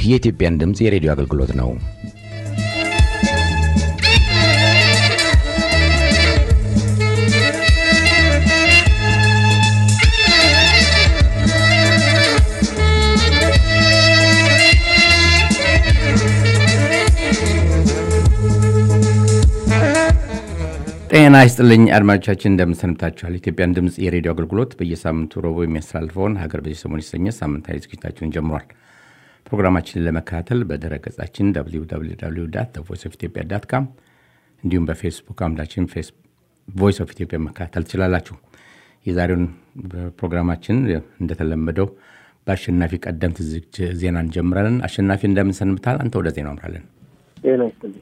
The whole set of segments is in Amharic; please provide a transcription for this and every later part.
የኢትዮጵያን ድምፅ የሬዲዮ አገልግሎት ነው። ጤና ይስጥልኝ አድማጮቻችን፣ እንደምንሰንብታችኋል። የኢትዮጵያን ድምፅ የሬዲዮ አገልግሎት በየሳምንቱ ረቡዕ የሚያስተላልፈውን ሀገር በዚህ ሰሞን የተሰኘ ሳምንታዊ ዝግጅታችንን ጀምሯል። ፕሮግራማችንን ለመከታተል በድረ ገጻችን ቮይስ ኦፍ ኢትዮጵያ ዳት ካም እንዲሁም በፌስቡክ አምዳችን ቮይስ ኦፍ ኢትዮጵያ መከታተል ትችላላችሁ። የዛሬውን ፕሮግራማችን እንደተለመደው በአሸናፊ ቀደምት ዜና እንጀምራለን። አሸናፊ እንደምንሰንብታል? አንተ ወደ ዜናው አምራለን። ጤና ይስጥልኝ።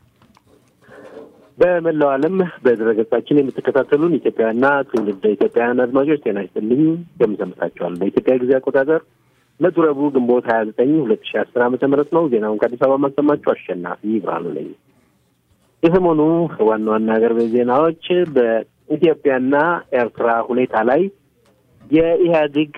በመላው ዓለም በድረገጻችን የምትከታተሉን ኢትዮጵያውያንና ትውልደ ኢትዮጵያውያን አድማጮች ጤና ይስጥልኝ እንደምሰምታችኋል። በኢትዮጵያ ጊዜ አቆጣጠር ዕለቱ ረቡዕ ግንቦት ሀያ ዘጠኝ ሁለት ሺ አስር ዓመተ ምህረት ነው። ዜናውን ከአዲስ አበባ ማሰማችሁ አሸናፊ ብርሃኑ ነኝ። የሰሞኑ ዋና ዋና ሀገር ቤት ዜናዎች በኢትዮጵያና ኤርትራ ሁኔታ ላይ የኢህአዴግ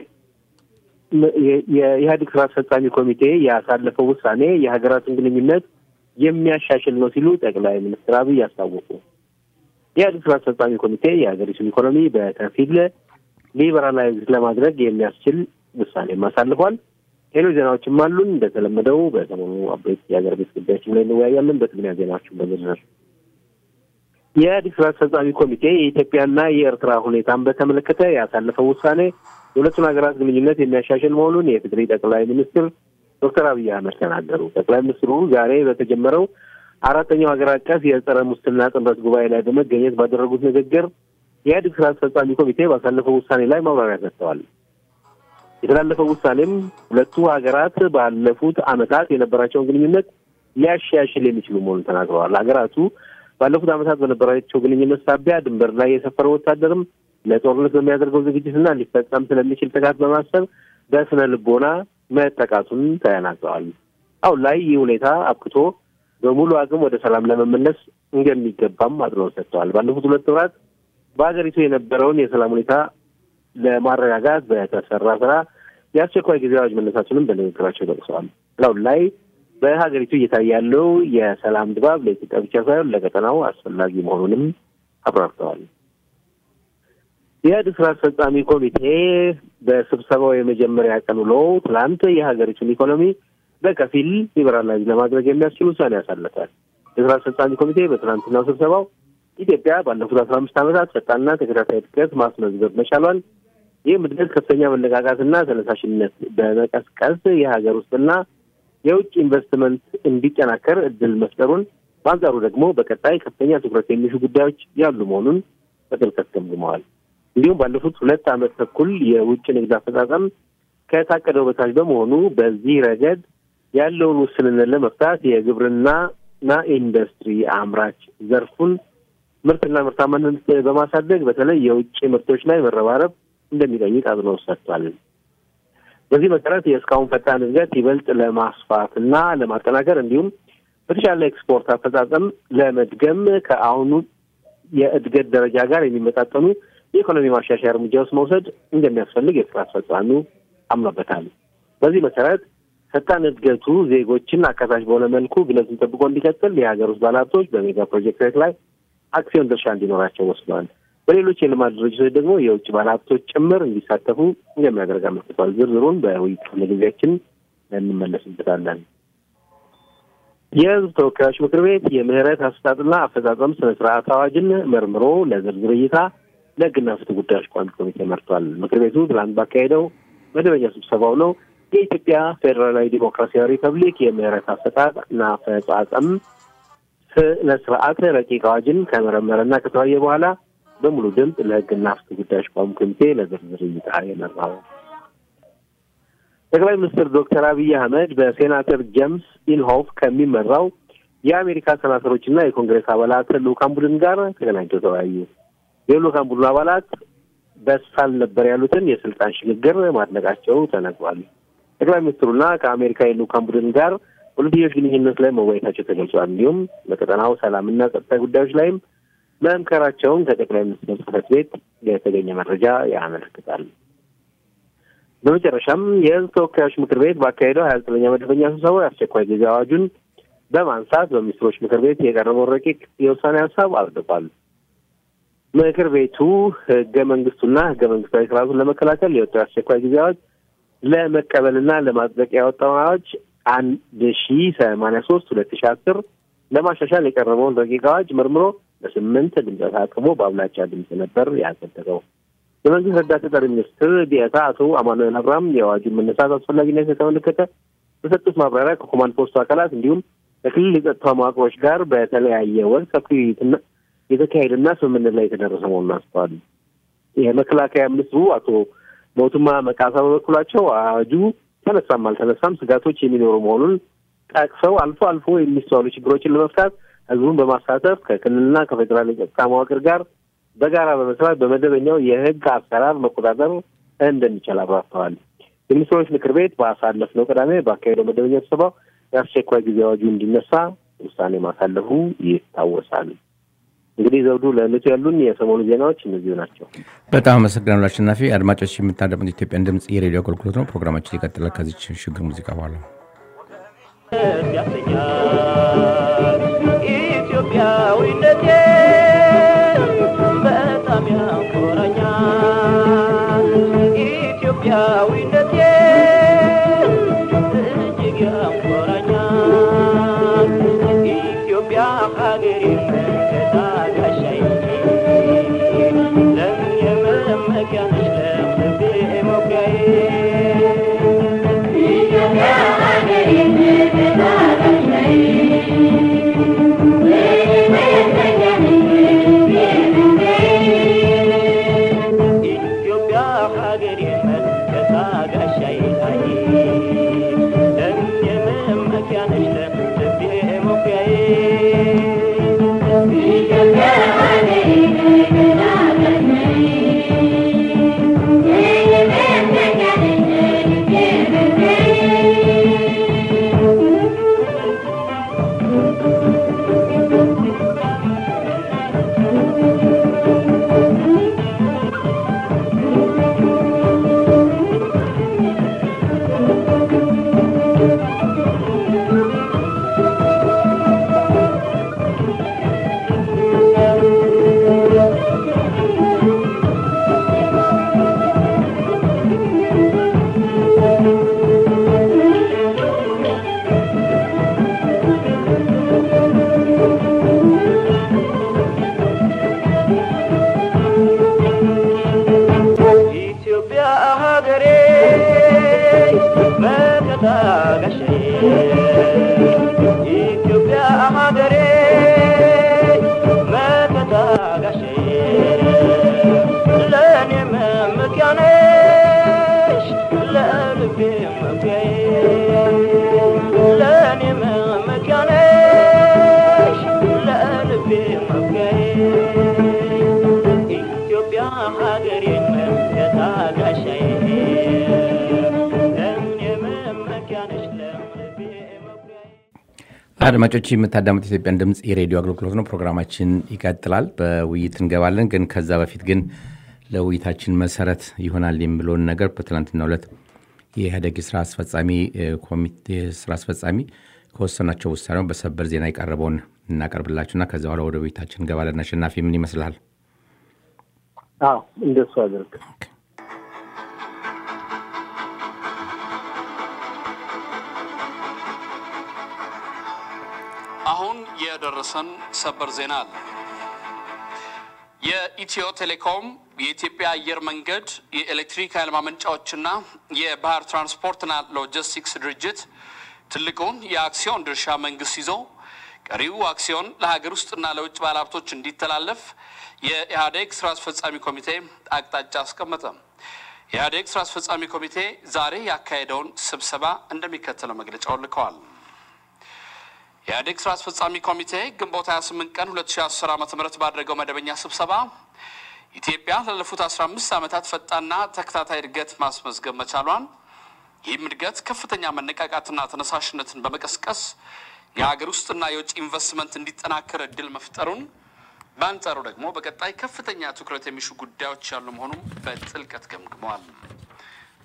የኢህአዴግ ስራ አስፈጻሚ ኮሚቴ ያሳለፈው ውሳኔ የሀገራትን ግንኙነት የሚያሻሽል ነው ሲሉ ጠቅላይ ሚኒስትር አብይ አስታወቁ። የኢህአዴግ ስራ አስፈጻሚ ኮሚቴ የሀገሪቱን ኢኮኖሚ በከፊል ሊበራላይዝ ለማድረግ የሚያስችል ውሳኔም አሳልፏል። ሌሎች ዜናዎችም አሉን። እንደተለመደው በሰሞኑ አበይት የሀገር ቤት ጉዳዮችም ላይ እንወያያለን። በትግርኛ ዜናዎችን በዝርዝር የኢህአዴግ ስራ አስፈጻሚ ኮሚቴ የኢትዮጵያና የኤርትራ ሁኔታን በተመለከተ ያሳለፈው ውሳኔ የሁለቱን ሀገራት ግንኙነት የሚያሻሽል መሆኑን የትግሪ ጠቅላይ ሚኒስትር ዶክተር አብይ አህመድ ተናገሩ። ጠቅላይ ሚኒስትሩ ዛሬ በተጀመረው አራተኛው ሀገር አቀፍ የጸረ ሙስና ጥምረት ጉባኤ ላይ በመገኘት ባደረጉት ንግግር የኢህአዴግ ስራ አስፈጻሚ ኮሚቴ ባሳለፈው ውሳኔ ላይ ማብራሪያ ሰጥተዋል። የተላለፈው ውሳኔም ሁለቱ ሀገራት ባለፉት ዓመታት የነበራቸውን ግንኙነት ሊያሻሽል የሚችሉ መሆኑን ተናግረዋል። ሀገራቱ ባለፉት ዓመታት በነበራቸው ግንኙነት ሳቢያ ድንበር ላይ የሰፈረ ወታደርም ለጦርነት በሚያደርገው ዝግጅትና ሊፈጸም ስለሚችል ጥቃት በማሰብ በስነ ልቦና መጠቃቱን ተናግረዋል። አሁን ላይ ይህ ሁኔታ አብቅቶ በሙሉ አቅም ወደ ሰላም ለመመለስ እንደሚገባም አጽንኦት ሰጥተዋል። ባለፉት ሁለት ወራት በሀገሪቱ የነበረውን የሰላም ሁኔታ ለማረጋጋት በተሰራ ስራ የአስቸኳይ ጊዜ አዋጅ መነሳቱንም በንግግራቸው ጠቅሰዋል። አሁን ላይ በሀገሪቱ እየታየ ያለው የሰላም ድባብ ለኢትዮጵያ ብቻ ሳይሆን ለቀጠናው አስፈላጊ መሆኑንም አብራርተዋል። የኢህአዴግ ስራ አስፈጻሚ ኮሚቴ በስብሰባው የመጀመሪያ ቀን ውሎ ትላንት የሀገሪቱን ኢኮኖሚ በከፊል ሊበራላይዝ ለማድረግ የሚያስችል ውሳኔ ያሳለፋል። የስራ አስፈጻሚ ኮሚቴ በትናንትናው ስብሰባው ኢትዮጵያ ባለፉት አስራ አምስት ዓመታት ፈጣንና ተከታታይ እድገት ማስመዝገብ መቻሏን ይህም እድገት ከፍተኛ መነቃቃትና ተነሳሽነት በመቀስቀስ የሀገር ውስጥና የውጭ ኢንቨስትመንት እንዲጠናከር እድል መፍጠሩን፣ በአንጻሩ ደግሞ በቀጣይ ከፍተኛ ትኩረት የሚሹ ጉዳዮች ያሉ መሆኑን በጥልቀት ገምግመዋል። እንዲሁም ባለፉት ሁለት ዓመት ተኩል የውጭ ንግድ አፈጻጸም ከታቀደው በታች በመሆኑ በዚህ ረገድ ያለውን ውስንነት ለመፍታት የግብርናና ኢንዱስትሪ አምራች ዘርፉን ምርትና ምርታማነት በማሳደግ በተለይ የውጭ ምርቶች ላይ መረባረብ እንደሚጠይቅ አጽንኦት ሰጥቷል። በዚህ መሰረት የእስካሁን ፈጣን እድገት ይበልጥ ለማስፋት እና ለማጠናከር እንዲሁም በተሻለ ኤክስፖርት አፈጻጸም ለመድገም ከአሁኑ የእድገት ደረጃ ጋር የሚመጣጠኑ የኢኮኖሚ ማሻሻያ እርምጃዎች መውሰድ እንደሚያስፈልግ የስራ አስፈጻሚው አምኖበታል። በዚህ መሰረት ፈጣን እድገቱ ዜጎችን አካታች በሆነ መልኩ ግለቱን ጠብቆ እንዲቀጥል የሀገር ውስጥ ባለሀብቶች በሜጋ ፕሮጀክቶች ላይ አክሲዮን ድርሻ እንዲኖራቸው ወስደዋል። በሌሎች የልማት ድርጅቶች ደግሞ የውጭ ባለሀብቶች ጭምር እንዲሳተፉ እንደሚያደርግ አመልክቷል። ዝርዝሩን በውይይት ክፍለ ጊዜያችን እንመለስበታለን። የሕዝብ ተወካዮች ምክር ቤት የምህረት አሰጣጥና አፈጻጸም ስነ ስርዓት አዋጅን መርምሮ ለዝርዝር እይታ ለሕግና ፍትህ ጉዳዮች ቋሚ ኮሚቴ መርቷል። ምክር ቤቱ ትላንት ባካሄደው መደበኛ ስብሰባው ነው የኢትዮጵያ ፌዴራላዊ ዲሞክራሲያዊ ሪፐብሊክ የምህረት አሰጣጥና አፈጻጸም ስነ ስርዓት ረቂቅ አዋጅን ከመረመረና ከተወያየ በኋላ በሙሉ ድምፅ ለሕግና ፍትህ ጉዳዮች ቋሚ ኮሚቴ ለዝርዝር እይታ የመራው ጠቅላይ ሚኒስትር ዶክተር አብይ አህመድ በሴናተር ጄምስ ኢንሆፍ ከሚመራው የአሜሪካ ሴናተሮችና የኮንግሬስ አባላት ልኡካን ቡድን ጋር ተገናኝተው ተወያዩ። የልኡካን ቡድኑ አባላት በሳል ነበር ያሉትን የስልጣን ሽግግር ማድነቃቸው ተነግሯል። ጠቅላይ ሚኒስትሩና ከአሜሪካ የልኡካን ቡድን ጋር ሁለትዮሽ ግንኙነት ላይ መወያየታቸው ተገልጿል። እንዲሁም በቀጠናው ሰላምና ጸጥታ ጉዳዮች ላይም መምከራቸውን ከጠቅላይ ሚኒስትር ጽሕፈት ቤት የተገኘ መረጃ ያመለክታል። በመጨረሻም የህዝብ ተወካዮች ምክር ቤት ባካሄደው ሀያ ዘጠነኛ መደበኛ ስብሰባ የአስቸኳይ ጊዜ አዋጁን በማንሳት በሚኒስትሮች ምክር ቤት የቀረበውን ረቂቅ የውሳኔ ሀሳብ አጽድቋል። ምክር ቤቱ ህገ መንግስቱና ህገ መንግስታዊ ስርዓቱን ለመከላከል የወጣው የአስቸኳይ ጊዜ አዋጅ ለመቀበልና ለማጽደቅ ያወጣውን አዋጅ አንድ ሺ ሰማንያ ሶስት ሁለት ሺ አስር ለማሻሻል የቀረበውን ረቂቅ አዋጅ መርምሮ በስምንት ድምፀ ተአቅቦ በአብላጫ ድምፅ ነበር ያጸደቀው። የመንግስት ረዳት ተጠሪ ሚኒስትር ዲኤታ አቶ አማኑኤል አብርሃም የአዋጁን መነሳት አስፈላጊነት የተመለከተ በሰጡት ማብራሪያ ከኮማንድ ፖስቱ አካላት እንዲሁም ከክልል የጸጥታ መዋቅሮች ጋር በተለያየ ወቅት ሰፊ ውይይትና የተካሄደና ስምምነት ላይ የተደረሰ መሆኑን አስተዋሉ። የመከላከያ ሚኒስትሩ አቶ ሞቱማ መቃሳ በበኩላቸው አዋጁ ተነሳም አልተነሳም ስጋቶች የሚኖሩ መሆኑን ጠቅሰው አልፎ አልፎ የሚስተዋሉ ችግሮችን ለመፍታት ህዝቡን በማሳተፍ ከክልልና ከፌዴራል የጸጥታ መዋቅር ጋር በጋራ በመስራት በመደበኛው የህግ አሰራር መቆጣጠር እንደሚቻል አብራርተዋል። የሚኒስትሮች ምክር ቤት ባሳለፍነው ቅዳሜ ባካሄደው መደበኛ ስብሰባው የአስቸኳይ ጊዜ አዋጁ እንዲነሳ ውሳኔ ማሳለፉ ይታወሳል። እንግዲህ ዘውዱ፣ ለዕለቱ ያሉን የሰሞኑ ዜናዎች እነዚሁ ናቸው። በጣም አመሰግናለሁ አሸናፊ። አድማጮች የምታደምጡት ኢትዮጵያን ድምፅ የሬዲዮ አገልግሎት ነው። ፕሮግራማችን ይቀጥላል ከዚች ሽግግር ሙዚቃ በኋላ ኢትዮጵያዊነቴ በጣም ያኮራኛል። ኢትዮጵያዊነቴ እጅግ ያኮራኛል። ኢትዮጵያ ሀገሬ መከታ ጋሻዬ ለምን የመመኪያ ነሽ ለልቤ መኩሪያዬ ኢትዮጵያ ሀገሬ መከታ ጋሻዬ ኢትዮጵያ ሀገሬ መከታ ጋሻዬ ላይ ለምን የመመኪያ ነሽ ለልቤ መኩሪያዬ ኢትዮጵያ ሀገሬ መከታ ጋሻዬ የመመኪያ ነሽ ለልቤ መኩሪያዬ ኢትዮጵያ ሀገሬ መከታ ጋሻዬ ኢትዮጵያ ሀገሬ መከታ ጋሻዬ ለእኔ መመኪያ ነሽ ለልቤ መኩሪያዬ ለእኔ መመኪያ ነሽ ለልቤ መኩሪያዬ ኢትዮጵያ ሀገሬ መከታ ጋሻዬ ለምን የመመኪያ ነሽ ለልቤ መኩሪያዬ አድማጮች የምታዳምጡት ኢትዮጵያን ድምፅ የሬዲዮ አገልግሎት ነው። ፕሮግራማችን ይቀጥላል። በውይይት እንገባለን። ግን ከዛ በፊት ግን ለውይይታችን መሰረት ይሆናል የሚለውን ነገር በትናንትናው ዕለት የኢህአዴግ የስራ አስፈጻሚ እ፣ ኮሚቴ ስራ አስፈጻሚ ከወሰናቸው ውሳኔው በሰበር ዜና የቀረበውን እናቀርብላችሁና ከዚ በኋላ ወደ ውይይታችን እንገባለን። አሸናፊ ምን ይመስልሃል? አዎ እንደሱ አድርግ። አሁን የደረሰን ሰበር ዜና አለ። የኢትዮ ቴሌኮም የኢትዮጵያ አየር መንገድ የኤሌክትሪክ ኃይል ማመንጫዎችና የባህር ትራንስፖርትና ሎጂስቲክስ ድርጅት ትልቁን የአክሲዮን ድርሻ መንግስት ይዞ ቀሪው አክሲዮን ለሀገር ውስጥና ለውጭ ባለሀብቶች እንዲተላለፍ የኢህአዴግ ስራ አስፈጻሚ ኮሚቴ አቅጣጫ አስቀመጠ። የኢህአዴግ ስራ አስፈጻሚ ኮሚቴ ዛሬ ያካሄደውን ስብሰባ እንደሚከተለው መግለጫውን ልከዋል። የኢህአዴግ ስራ አስፈጻሚ ኮሚቴ ግንቦት 28 ቀን 2010 ዓ ም ባደረገው መደበኛ ስብሰባ ኢትዮጵያ ላለፉት 15 ዓመታት ፈጣንና ተከታታይ እድገት ማስመዝገብ መቻሏን ይህም እድገት ከፍተኛ መነቃቃትና ተነሳሽነትን በመቀስቀስ የሀገር ውስጥና የውጭ ኢንቨስትመንት እንዲጠናከር እድል መፍጠሩን በአንጻሩ ደግሞ በቀጣይ ከፍተኛ ትኩረት የሚሹ ጉዳዮች ያሉ መሆኑን በጥልቀት ገምግመዋል።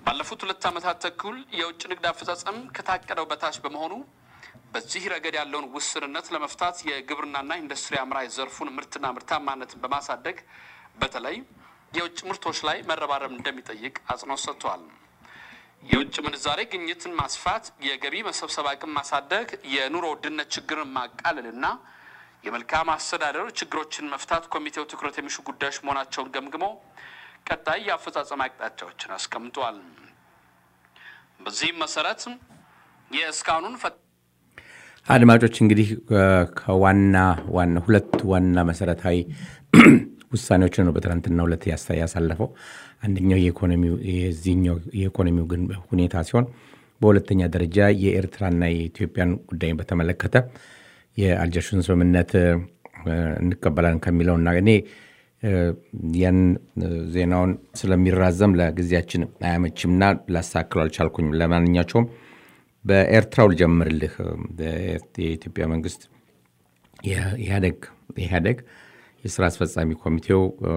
ባለፉት ሁለት ዓመታት ተኩል የውጭ ንግድ አፈጻጸም ከታቀደው በታች በመሆኑ በዚህ ረገድ ያለውን ውስንነት ለመፍታት የግብርናና ኢንዱስትሪ አምራች ዘርፉን ምርትና ምርታማነትን በማሳደግ በተለይ የውጭ ምርቶች ላይ መረባረብ እንደሚጠይቅ አጽንኦት ሰጥቷል። የውጭ ምንዛሬ ግኝትን ማስፋት፣ የገቢ መሰብሰብ አቅም ማሳደግ፣ የኑሮ ውድነት ችግርን ማቃለልና የመልካም አስተዳደር ችግሮችን መፍታት ኮሚቴው ትኩረት የሚሹ ጉዳዮች መሆናቸውን ገምግሞ ቀጣይ የአፈጻጸም አቅጣጫዎችን አስቀምጧል። በዚህም መሰረት የእስካሁኑን ፈ አድማጮች እንግዲህ ከዋና ዋና ሁለት ዋና መሰረታዊ ውሳኔዎችን ነው በትናንትናው ዕለት ያሳ- ያሳለፈው። አንደኛው የኢኮኖሚው የዚህኛው የኢኮኖሚው ግን ሁኔታ ሲሆን በሁለተኛ ደረጃ የኤርትራና የኢትዮጵያን ጉዳይ በተመለከተ የአልጀርሱን ስምምነት እ፣ እንቀበላለን ከሚለውና እኔ እ፣ ያን እ፣ ዜናውን ስለሚራዘም ለጊዜያችን አያመችምና ላሳክለው አልቻልኩኝም። ለማንኛቸውም በኤርትራው ልጀምርልህ። የኢትዮጵያ መንግስት የኢህአደግ ኢህአደግ የስራ አስፈጻሚ ኮሚቴው እ፣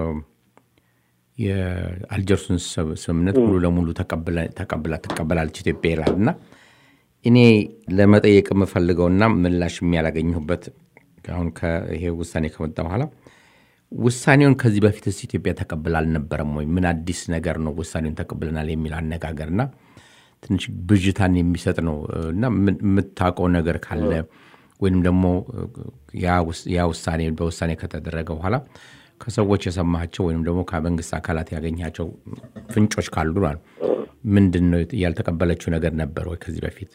የአልጀርሱን ስም- ስምምነት ሙሉ ለሙሉ ተቀብላ- ተቀብላ ትቀበላለች ኢትዮጵያ ይላል እና እኔ ለመጠየቅ የምፈልገውና ምላሽ የሚያላገኘሁበት አሁን ይሄ ውሳኔ ከመጣ በኋላ ውሳኔውን ከዚህ በፊትስ ኢትዮጵያ ተቀብላ አልነበረም ወይ? ምን አዲስ ነገር ነው ውሳኔውን ተቀብለናል የሚል አነጋገርና ትንሽ ብዥታን የሚሰጥ ነው እና ምን- የምታውቀው ነገር ካለ ወይም ደግሞ ያ ውስ- ያ ውሳኔ በውሳኔ ከተደረገ በኋላ ከሰዎች የሰማቸው ወይም ደግሞ ከመንግስት አካላት ያገኛቸው ፍንጮች ካሉ ነው። ምንድን ነው ያልተቀበለችው ነገር ነበር ወይ ከዚህ በፊት?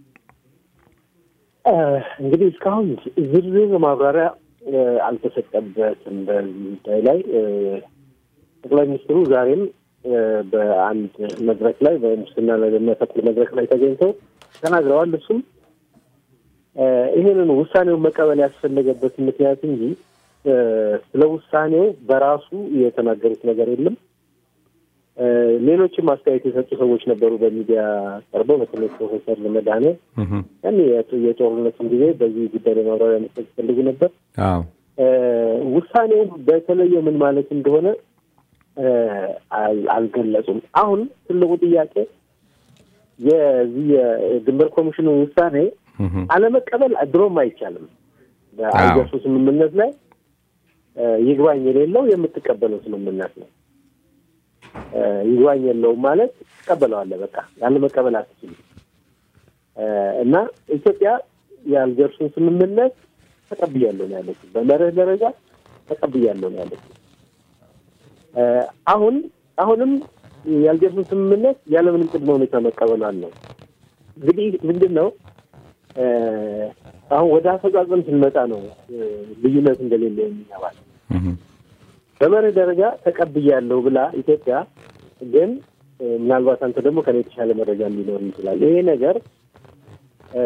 እንግዲህ እስካሁን ዝርዝር ማብራሪያ እ፣ አልተሰጠበትም በዚህ ጉዳይ ላይ እ፣ ጠቅላይ ሚኒስትሩ ዛሬም እ፣ በአንድ መድረክ ላይ በሙስና ላይ በሚያተኩር መድረክ ላይ ተገኝተው ተናግረዋል። እሱም እ፣ ይህንን ውሳኔውን መቀበል ያስፈለገበት ምክንያት እንጂ እ፣ ስለ ውሳኔው በራሱ የተናገሩት ነገር የለም። እ፣ ሌሎችም አስተያየት የሰጡ ሰዎች ነበሩ በሚዲያ ቀርበው በተለይ ፕሮፌሰር መድኃኔ ያን የጦርነቱን ጊዜ በዚህ ጉዳይ ላይ ማብራሪያ መስጠት ይፈልጉ ነበር። አዎ እ፣ ውሳኔው በተለየ ምን ማለት እንደሆነ እ፣ አል- አልገለጹም። አሁን ትልቁ ጥያቄ የዚህ የድንበር ኮሚሽኑ ውሳኔ እህም። አለመቀበል ድሮም አይቻልም። በአልጀርሱ ስምምነት ላይ እ፣ ይግባኝ የሌለው የምትቀበለው ስምምነት ነው። እ፣ ይግባኝ የለውም ማለት ትቀበለዋለህ። በቃ ያለ መቀበል አትችልም። እ፣ እና ኢትዮጵያ የአልጀርሱን ስምምነት ተቀብያለሁ ነው ያለችው። በመርህ ደረጃ ተቀብያለሁ ነው ያለችው። እ፣ አሁን አሁንም የአልጀርሱን ስምምነት ያለምንም ቅድመ ሁኔታ መቀበሏል ነው። እንግዲህ ምንድን ነው እ፣ አሁን ወደ አፈጻጸም ስንመጣ ነው እ፣ ልዩነት እንደሌለ የሚገባል። እህም። በመርህ ደረጃ ተቀብያለሁ ብላ ኢትዮጵያ ግን እ፣ ምናልባት አንተ ደግሞ ከኔ የተሻለ መረጃ ሊኖር ይችላል። ይሄ ነገር እ፣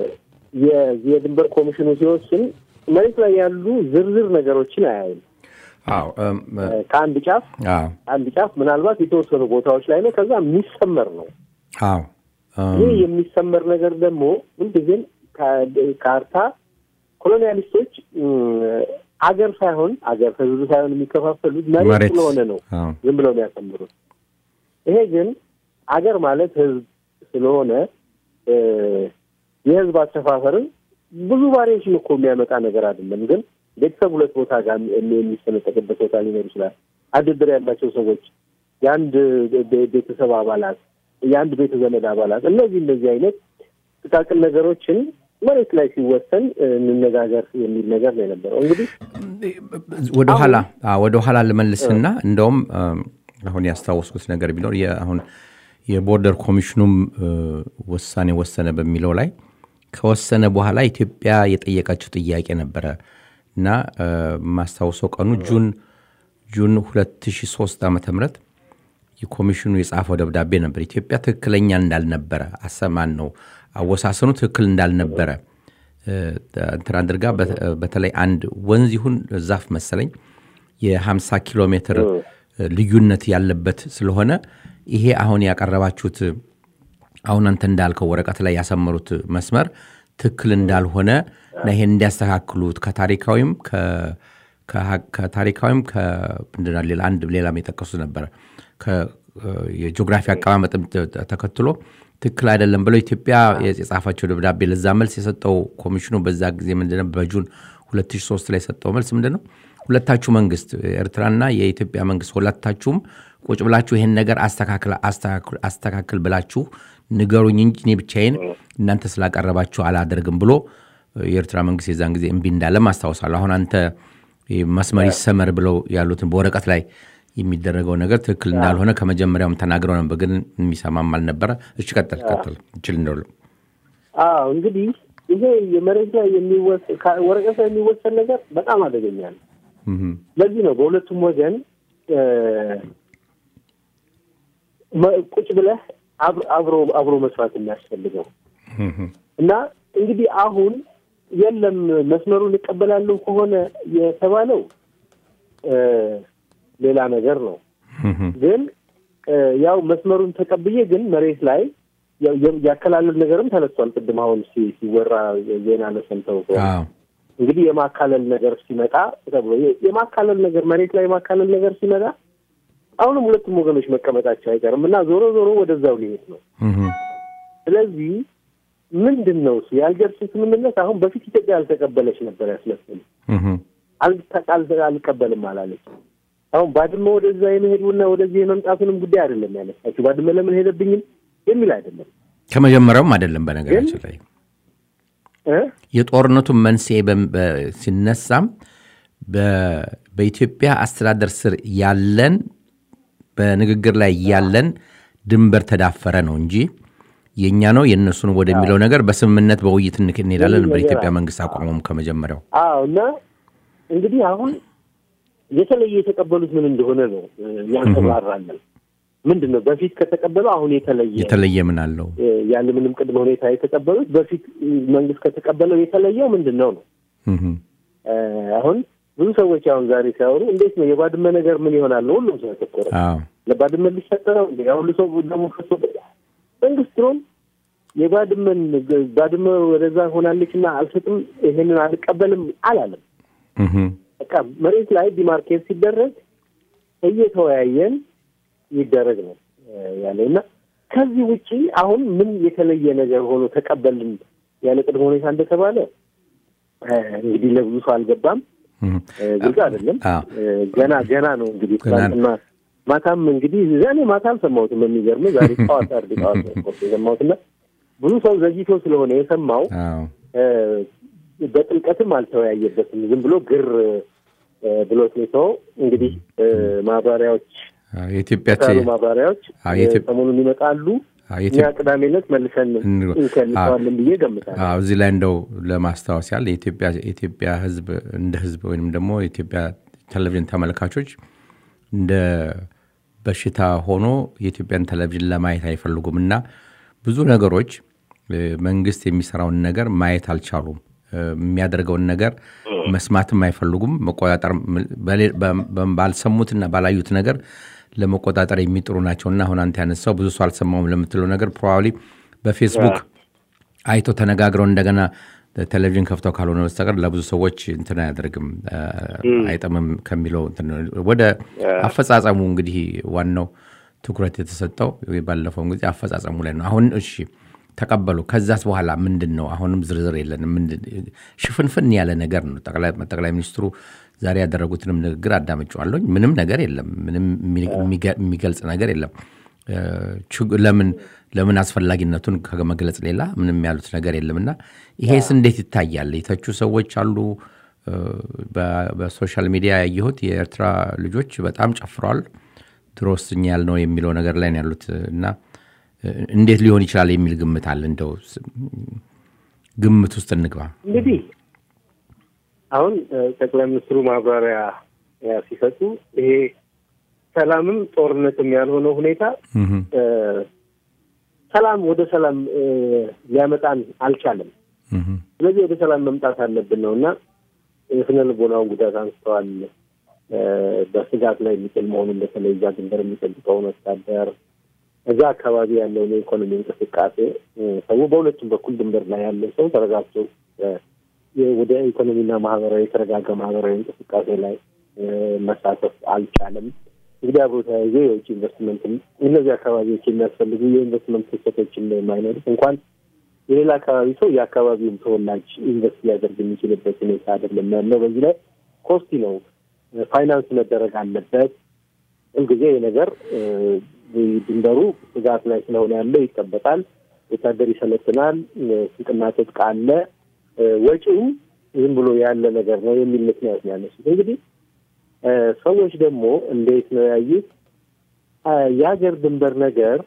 የዚህ የድንበር ኮሚሽኑ ሲወስን መሬት ላይ ያሉ ዝርዝር ነገሮችን አያይም። አዎ እም፣ እ፣ ከአንድ ጫፍ አዎ አንድ ጫፍ ምናልባት የተወሰኑ ቦታዎች ላይ ነው። ከዛ የሚሰመር ነው። አዎ እም፣ ይህ የሚሰመር ነገር ደግሞ ሁልጊዜም ከ- ካርታ ኮሎኒያሊስቶች እም፣ አገር ሳይሆን አገር ህዝብ ሳይሆን የሚከፋፈሉት መሬት መሬት ስለሆነ ነው አዎ ዝም ብለው ነው ያሰምሩት። ይሄ ግን አገር ማለት ህዝብ ስለሆነ እ፣ የህዝብ አሰፋፈርን ብዙ ቫሪዬሽን እኮ የሚያመጣ ነገር አይደለም። ግን ቤተሰብ ሁለት ቦታ ጋር የሚ- የሚሰነጠቅበት ቦታ ሊኖር ይችላል። አድድር ያላቸው ሰዎች የአንድ ቤ- ቤተሰብ አባላት፣ የአንድ ቤተ ዘመድ አባላት እነዚህ እንደዚህ አይነት ጥቃቅን ነገሮችን መሬት ላይ ሲወሰን እ፣ እንነጋገር የሚል ነገር ነው የነበረው እንግዲህ ወደ ኋላ አዎ፣ ወደ ኋላ ልመልስና እንደውም እም፣ አሁን ያስታወስኩት ነገር ቢኖር የ- አሁን የቦርደር ኮሚሽኑም እ፣ ውሳኔ ወሰነ በሚለው ላይ ከወሰነ በኋላ ኢትዮጵያ የጠየቀችው ጥያቄ ነበረ እና እ፣ የማስታውሰው ቀኑ ጁን ጁን 2003 ዓ ም የኮሚሽኑ የጻፈው ደብዳቤ ነበር። ኢትዮጵያ ትክክለኛ እንዳልነበረ አሰማን ነው አወሳሰኑ ትክክል እንዳልነበረ እ፣ እንትን አድርጋ በተ- በተለይ አንድ ወንዝ ይሁን ዛፍ መሰለኝ የ50 ኪሎ ሜትር እ፣ ልዩነት ያለበት ስለሆነ ይሄ አሁን ያቀረባችሁት አሁን አንተ እንዳልከው ወረቀት ላይ ያሰመሩት መስመር ትክክል እንዳልሆነ እና ይሄን እንዲያስተካክሉት ከታሪካዊም ከ- ከሀ- ከታሪካዊም ከምንድን ነው ሌላ አንድ ሌላም የጠቀሱት ነበረ ከ- የጂኦግራፊ አቀማመጥም ተ- ተከትሎ ትክክል አይደለም ብለው ኢትዮጵያ የጻፋቸው ደብዳቤ ለዛ መልስ የሰጠው ኮሚሽኑ በዛ ጊዜ ምንድነው በጁን 2003 ላይ የሰጠው መልስ ምንድን ነው? ሁለታችሁ መንግስት ኤርትራና የኢትዮጵያ መንግስት ሁለታችሁም ቁጭ ብላችሁ ይሄን ነገር አስተካክል አስተካክል- አስተካክል ብላችሁ ንገሩኝ እንጂ እኔ ብቻዬን እናንተ ስላቀረባችሁ አላደርግም ብሎ የኤርትራ መንግስት የዛን ጊዜ እምቢ እንዳለም አስታውሳለሁ። አሁን አንተ ይህ መስመር ይሰመር ብለው ያሉትን በወረቀት ላይ የሚደረገው ነገር ትክክል እንዳልሆነ ከመጀመሪያውም ተናግረው ነበር፣ ግን የሚሰማም አልነበረ። እሺ ቀጥል ቀጥል እችል እንደሉ አዎ እንግዲህ ይሄ የመሬት ላይ የሚወሰ- ከ- ወረቀት ላይ የሚወሰን ነገር በጣም አደገኛ ነው። ለዚህ ነው በሁለቱም ወገን እ፣ መ- ቁጭ ብለህ አብ- አብሮ አብሮ መስራት የሚያስፈልገው እና እንግዲህ አሁን የለም መስመሩን እቀበላለሁ ከሆነ የተባለው እ፣ ሌላ ነገር ነው። ግን እ፣ ያው መስመሩን ተቀብዬ ግን መሬት ላይ የ- የ- ያከላለል ነገርም ተነስቷል። ቅድም አሁን ሲ- ሲወራ ዜና ለሰምተው ከሆነ አዎ እንግዲህ የማካለል ነገር ሲመጣ ተብሎ የ- የማካለል ነገር መሬት ላይ የማካለል ነገር ሲመጣ አሁንም ሁለቱም ወገኖች መቀመጣቸው አይቀርም እና ዞሮ ዞሮ ወደዛው ሊሄድ ነው። ስለዚህ ምንድን ነው እሱ የአልጀርስ ስምምነት አሁን በፊት ኢትዮጵያ ያልተቀበለች ነበር ያስመስል አልተ- አል- አልቀበልም አላለች። አሁን ባድመ ወደዛ የመሄዱና ወደዚህ የመምጣቱንም ጉዳይ አይደለም ያነሳችው። ባድመ ለምን ሄደብኝም የሚል አይደለም ከመጀመሪያውም አይደለም በነገራችን ላይ እ? የጦርነቱን መንስኤ በም- በ- ሲነሳም በ- በኢትዮጵያ አስተዳደር ስር ያለን በንግግር ላይ ያለን ድንበር ተዳፈረ ነው እንጂ የእኛ ነው የእነሱ ነው ወደሚለው ነገር በስምምነት በውይይት እንክ- እንሄዳለን የሚል ነገር በኢትዮጵያ አለ። መንግስት አቋሙም ከመጀመሪያው አዎ እና እንግዲህ አሁን የተለየ የተቀበሉት ምን እንደሆነ ነው እ፣ ያንሰራራለን። ምንድን ነው በፊት ከተቀበለው አሁን የተለየ የተለየ ምን አለው? እ፣ ያለ ምንም ቅድመ ሁኔታ የተቀበሉት በፊት እ፣ መንግስት ከተቀበለው የተለየው ምንድን ነው ነው እህም፣ እ፣ አሁን ብዙ ሰዎች አሁን ዛሬ ሲያወሩ እንዴት ነው የባድመ ነገር ምን ይሆናል ነው ሁሉም ሰው ያተኮረ አዎ ለባድመ ሊሰጥ ነው እንደ ሁሉ ሰው ደግሞ ፈሶ መንግስት ድሮም የባድመን ባድመ ወደዛ ሆናለች እና አልሰጥም ይሄንን አልቀበልም አላለም። እህም፣ በቃ መሬት ላይ ዲማርኬት ሲደረግ እየተወያየን ይደረግ ነው እ፣ ያለው እና ከዚህ ውጪ አሁን ምን የተለየ ነገር ሆኖ ተቀበልን ያለ ቅድመ ሁኔታ እንደተባለ እ፣ እንግዲህ ለብዙ ሰው አልገባም። እህም። እ፣ ግልጽ አይደለም። አዎ። እ፣ ገና ገና ነው እንግዲህ ገና ነው። ትናንትና ማታም እንግዲህ እኔ ማታ አልሰማሁትም። የሚገርም ዛሬ ጠዋት አርድ ጠዋት ነው ሪፖርት የሰማሁት እና ብዙ ሰው ዘግይቶ ስለሆነ የሰማው አዎ እ፣ በጥልቀትም አልተወያየበትም። ዝም ብሎ ግር እ፣ ብሎት ነው የተወው። እንግዲህ እ፣ ማብራሪያዎች አዎ፣ የኢትዮጵያ ካሉ ማብራሪያዎች አዎ፣ እ፣ የኢትዮ- ሰሞኑን ይመጣሉ። አዎ፣ እኛ የኢትዮ- ቅዳሜ ዕለት መልሰን እንግባ- እንከልሰዋለን ብዬ ገምታለሁ። አዎ፣ እዚህ ላይ እንደው ለማስታወስ ያህል የኢትዮጵያ የኢትዮጵያ ሕዝብ እንደ ሕዝብ ወይም ደግሞ የኢትዮጵያ ቴሌቪዥን ተመልካቾች እንደ በሽታ ሆኖ የኢትዮጵያን ቴሌቪዥን ለማየት አይፈልጉም እና ብዙ ነገሮች እ፣ መንግስት የሚሰራውን ነገር ማየት አልቻሉም። እ፣ የሚያደርገውን ነገር መስማትም አይፈልጉም። መቆጣጠር በሌ- በ- በ- ባልሰሙትና ባላዩት ነገር ለመቆጣጠር የሚጥሩ ናቸውና አሁን አንተ ያነሳው ብዙ ሰው አልሰማውም ለምትለው ነገር ፕሮባብሊ በፌስቡክ አይቶ ተነጋግረው እንደገና ቴሌቪዥን ከፍተው ካልሆነ በስተቀር ለብዙ ሰዎች እንትን አያደርግም እ፣ አይጠምም ከሚለው እንትን ነው። ወደ አፈጻጸሙ እንግዲህ ዋናው ትኩረት የተሰጠው ባለፈውን ጊዜ አፈጻጸሙ ላይ ነው። አሁን እሺ ተቀበሉ። ከዛስ በኋላ ምንድን ነው? አሁንም ዝርዝር የለንም። ምንድን ሽፍንፍን ያለ ነገር ነው። ጠቅላይ ጠቅላይ ሚኒስትሩ ዛሬ ያደረጉትንም ንግግር አዳምጨዋለሁኝ። ምንም ነገር የለም። ምንም የሚገ- የሚገልጽ ነገር የለም። እ፣ ችግ- ለምን ለምን አስፈላጊነቱን ከመግለጽ ሌላ ምንም ያሉት ነገር የለምና ይሄስ እንዴት ይታያል? የተቹ ሰዎች አሉ። እ፣ በ- በሶሻል ሚዲያ ያየሁት የኤርትራ ልጆች በጣም ጨፍረዋል። ድሮስ እኛ ያልነው የሚለው ነገር ላይ ነው ያሉት እና እ፣ እንዴት ሊሆን ይችላል የሚል ግምት አለ። እንደው ስ- ግምት ውስጥ እንግባ። እንግዲህ አሁን እ፣ ጠቅላይ ሚኒስትሩ ማብራሪያ ያ ሲሰጡ ይሄ ሰላምም ጦርነትም ያልሆነው ሁኔታ እህም፣ እ፣ ሰላም ወደ ሰላም እ፣ ሊያመጣን አልቻለም። እህም፣ ስለዚህ ወደ ሰላም መምጣት አለብን ነው እና የስነ ልቦናውን ጉዳት አንስተዋል። እ፣ በስጋት ላይ የሚጥል መሆኑን በተለይ እዛ ድንበር የሚጠብቀውን ወታደር እዛ አካባቢ ያለውን የኢኮኖሚ እንቅስቃሴ እ፣ ሰው በሁለቱም በኩል ድንበር ላይ ያለው ሰው ተረጋግቶ እ፣ የ- ወደ ኢኮኖሚና ማህበራዊ የተረጋጋ ማህበራዊ እንቅስቃሴ ላይ እ፣ መሳተፍ አልቻለም። እንግዲህ አብሮ ተያይዞ የውጭ ኢንቨስትመንት እነዚህ አካባቢዎች የሚያስፈልጉ የኢንቨስትመንት ክስተቶችን የማይኖሩት እንኳን የሌላ አካባቢ ሰው የአካባቢውን ተወላጅ ኢንቨስት ሊያደርግ የሚችልበት ሁኔታ አይደለም ያለው። በዚህ ላይ ኮስቲ ነው፣ ፋይናንስ መደረግ አለበት። ሁልጊዜ ይህ ነገር ድንበሩ ስጋት ላይ ስለሆነ ያለው ይጠበቃል። ወታደር ይሰለጥናል፣ ስንቅና ትጥቅ አለ፣ ወጪውም ዝም ብሎ ያለ ነገር ነው የሚል ምክንያት ነው ያነሱት። እንግዲህ ሰዎች ደግሞ እንዴት ነው ያዩት? የሀገር ድንበር ነገር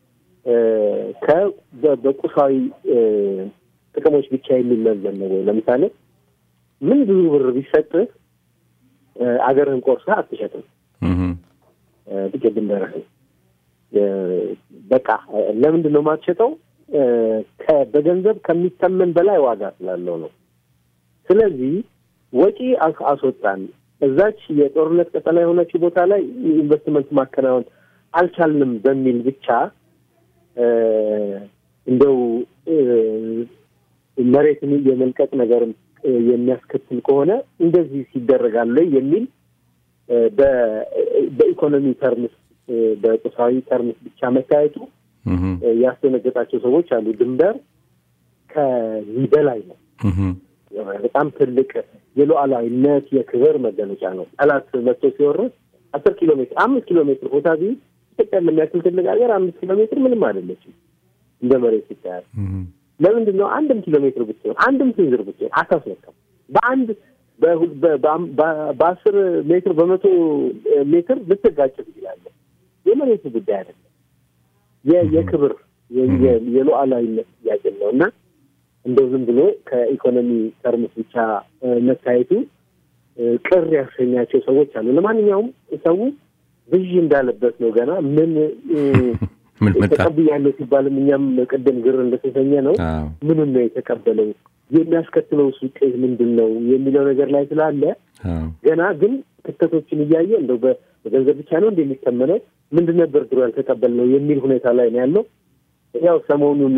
በቁሳዊ ጥቅሞች ብቻ የሚመዘን ነው ወይ? ለምሳሌ ምን ብዙ ብር ቢሰጥህ አገርህን ቆርሰህ አትሸጥም። ጥቂት ድንበርህን በቃ ለምንድን ነው የማትሸጠው? በገንዘብ ከሚተመን በላይ ዋጋ ስላለው ነው። ስለዚህ ወጪ አስወጣን። እዛች የጦርነት ቀጠና የሆነችው ቦታ ላይ ኢንቨስትመንት ማከናወን አልቻልንም በሚል ብቻ እንደው መሬትን የመልቀቅ ነገርም የሚያስከትል ከሆነ እንደዚህ ሲደረጋለ የሚል በኢኮኖሚ ተርምስ በቁሳዊ ተርምስ ብቻ መታየቱ ያስደነገጣቸው ሰዎች አሉ። ድንበር ከዚህ በላይ ነው። በጣም ትልቅ የሉዓላዊነት የክብር መገለጫ ነው። ጠላት መጥቶ ሲወርስ አስር ኪሎ ሜትር አምስት ኪሎ ሜትር ቦታ ቢ ኢትዮጵያ ለሚያክል ትልቅ ሀገር አምስት ኪሎ ሜትር ምንም አይደለችም እንደ መሬት ይታያል። ለምንድን ነው አንድም ኪሎ ሜትር ብትሆን አንድም ስንዝር ብትሆን አታስነካም? በአንድ በአስር ሜትር በመቶ ሜትር ልትጋጭ ትችላለህ። የመሬቱ ጉዳይ አይደለም። የክብር የሉዓላዊነት ጥያቄ ነው እና እንደው ዝም ብሎ ከኢኮኖሚ ተርምስ ብቻ መታየቱ ቅር ያሰኛቸው ሰዎች አሉ። ለማንኛውም ሰው ብዥ እንዳለበት ነው። ገና ምን ተቀብያለሁ ሲባልም እኛም ቅድም ግር እንደተሰኘ ነው። ምንም ነው የተቀበለው የሚያስከትለው ውጤት ምንድን ነው የሚለው ነገር ላይ ስላለ ገና ግን ክስተቶችን እያየ እንደው በገንዘብ ብቻ ነው እንደሚተመነው ምንድን ነበር ድሮ ያልተቀበልነው የሚል ሁኔታ ላይ ነው ያለው። ያው ሰሞኑን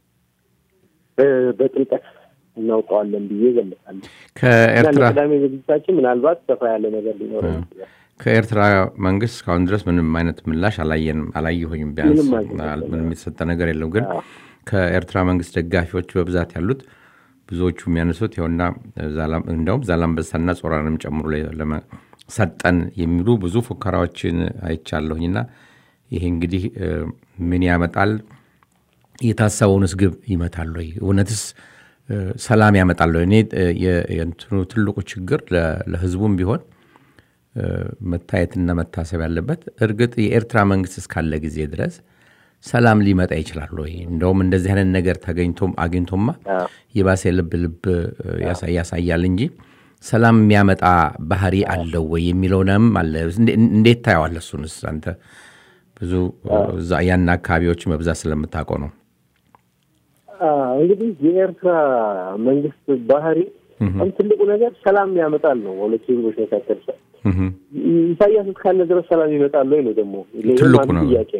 በጥልቀት እናውቀዋለን ብዬ ገምታለሁ። ከኤርትራ ቅዳሜ ዝግጅታችን ምናልባት ሰፋ ያለ ነገር ሊኖረው ይችላል። ከኤርትራ መንግስት እስካሁን ድረስ ምንም አይነት ምላሽ አላየንም፣ አላየሁኝም። ቢያንስ ምንም የተሰጠ ነገር የለም። ግን ከኤርትራ መንግስት ደጋፊዎች በብዛት ያሉት ብዙዎቹ የሚያነሱት ይኸውና እንደውም ዛላምበሳና ጾራንም ጨምሮ ሰጠን የሚሉ ብዙ ፉከራዎችን አይቻለሁኝና ይሄ እንግዲህ ምን ያመጣል? የታሰበውንስ ግብ ይመታል ወይ? እውነትስ ሰላም ያመጣል ወይ? እኔ የእንትኑ ትልቁ ችግር ለህዝቡም ቢሆን መታየትና መታሰብ ያለበት እርግጥ የኤርትራ መንግስት እስካለ ጊዜ ድረስ ሰላም ሊመጣ ይችላል ወይ? እንደውም እንደዚህ አይነት ነገር ተገኝቶም አግኝቶማ የባሰ ልብ ልብ ያሳያል እንጂ ሰላም የሚያመጣ ባህሪ አለው ወይ የሚለውንም አለ። እንዴት ታየዋለህ? እሱንስ አንተ ብዙ ያን አካባቢዎች መብዛት ስለምታውቀው ነው። እንግዲህ የኤርትራ መንግስት ባህሪ በጣም ትልቁ ነገር ሰላም ያመጣል ነው። በሁለቱ ህዝቦች መካከል ኢሳያስ እስካለ ድረስ ሰላም ይመጣል ወይ ነው ደግሞ ትልቁ ነው። ጥያቄ።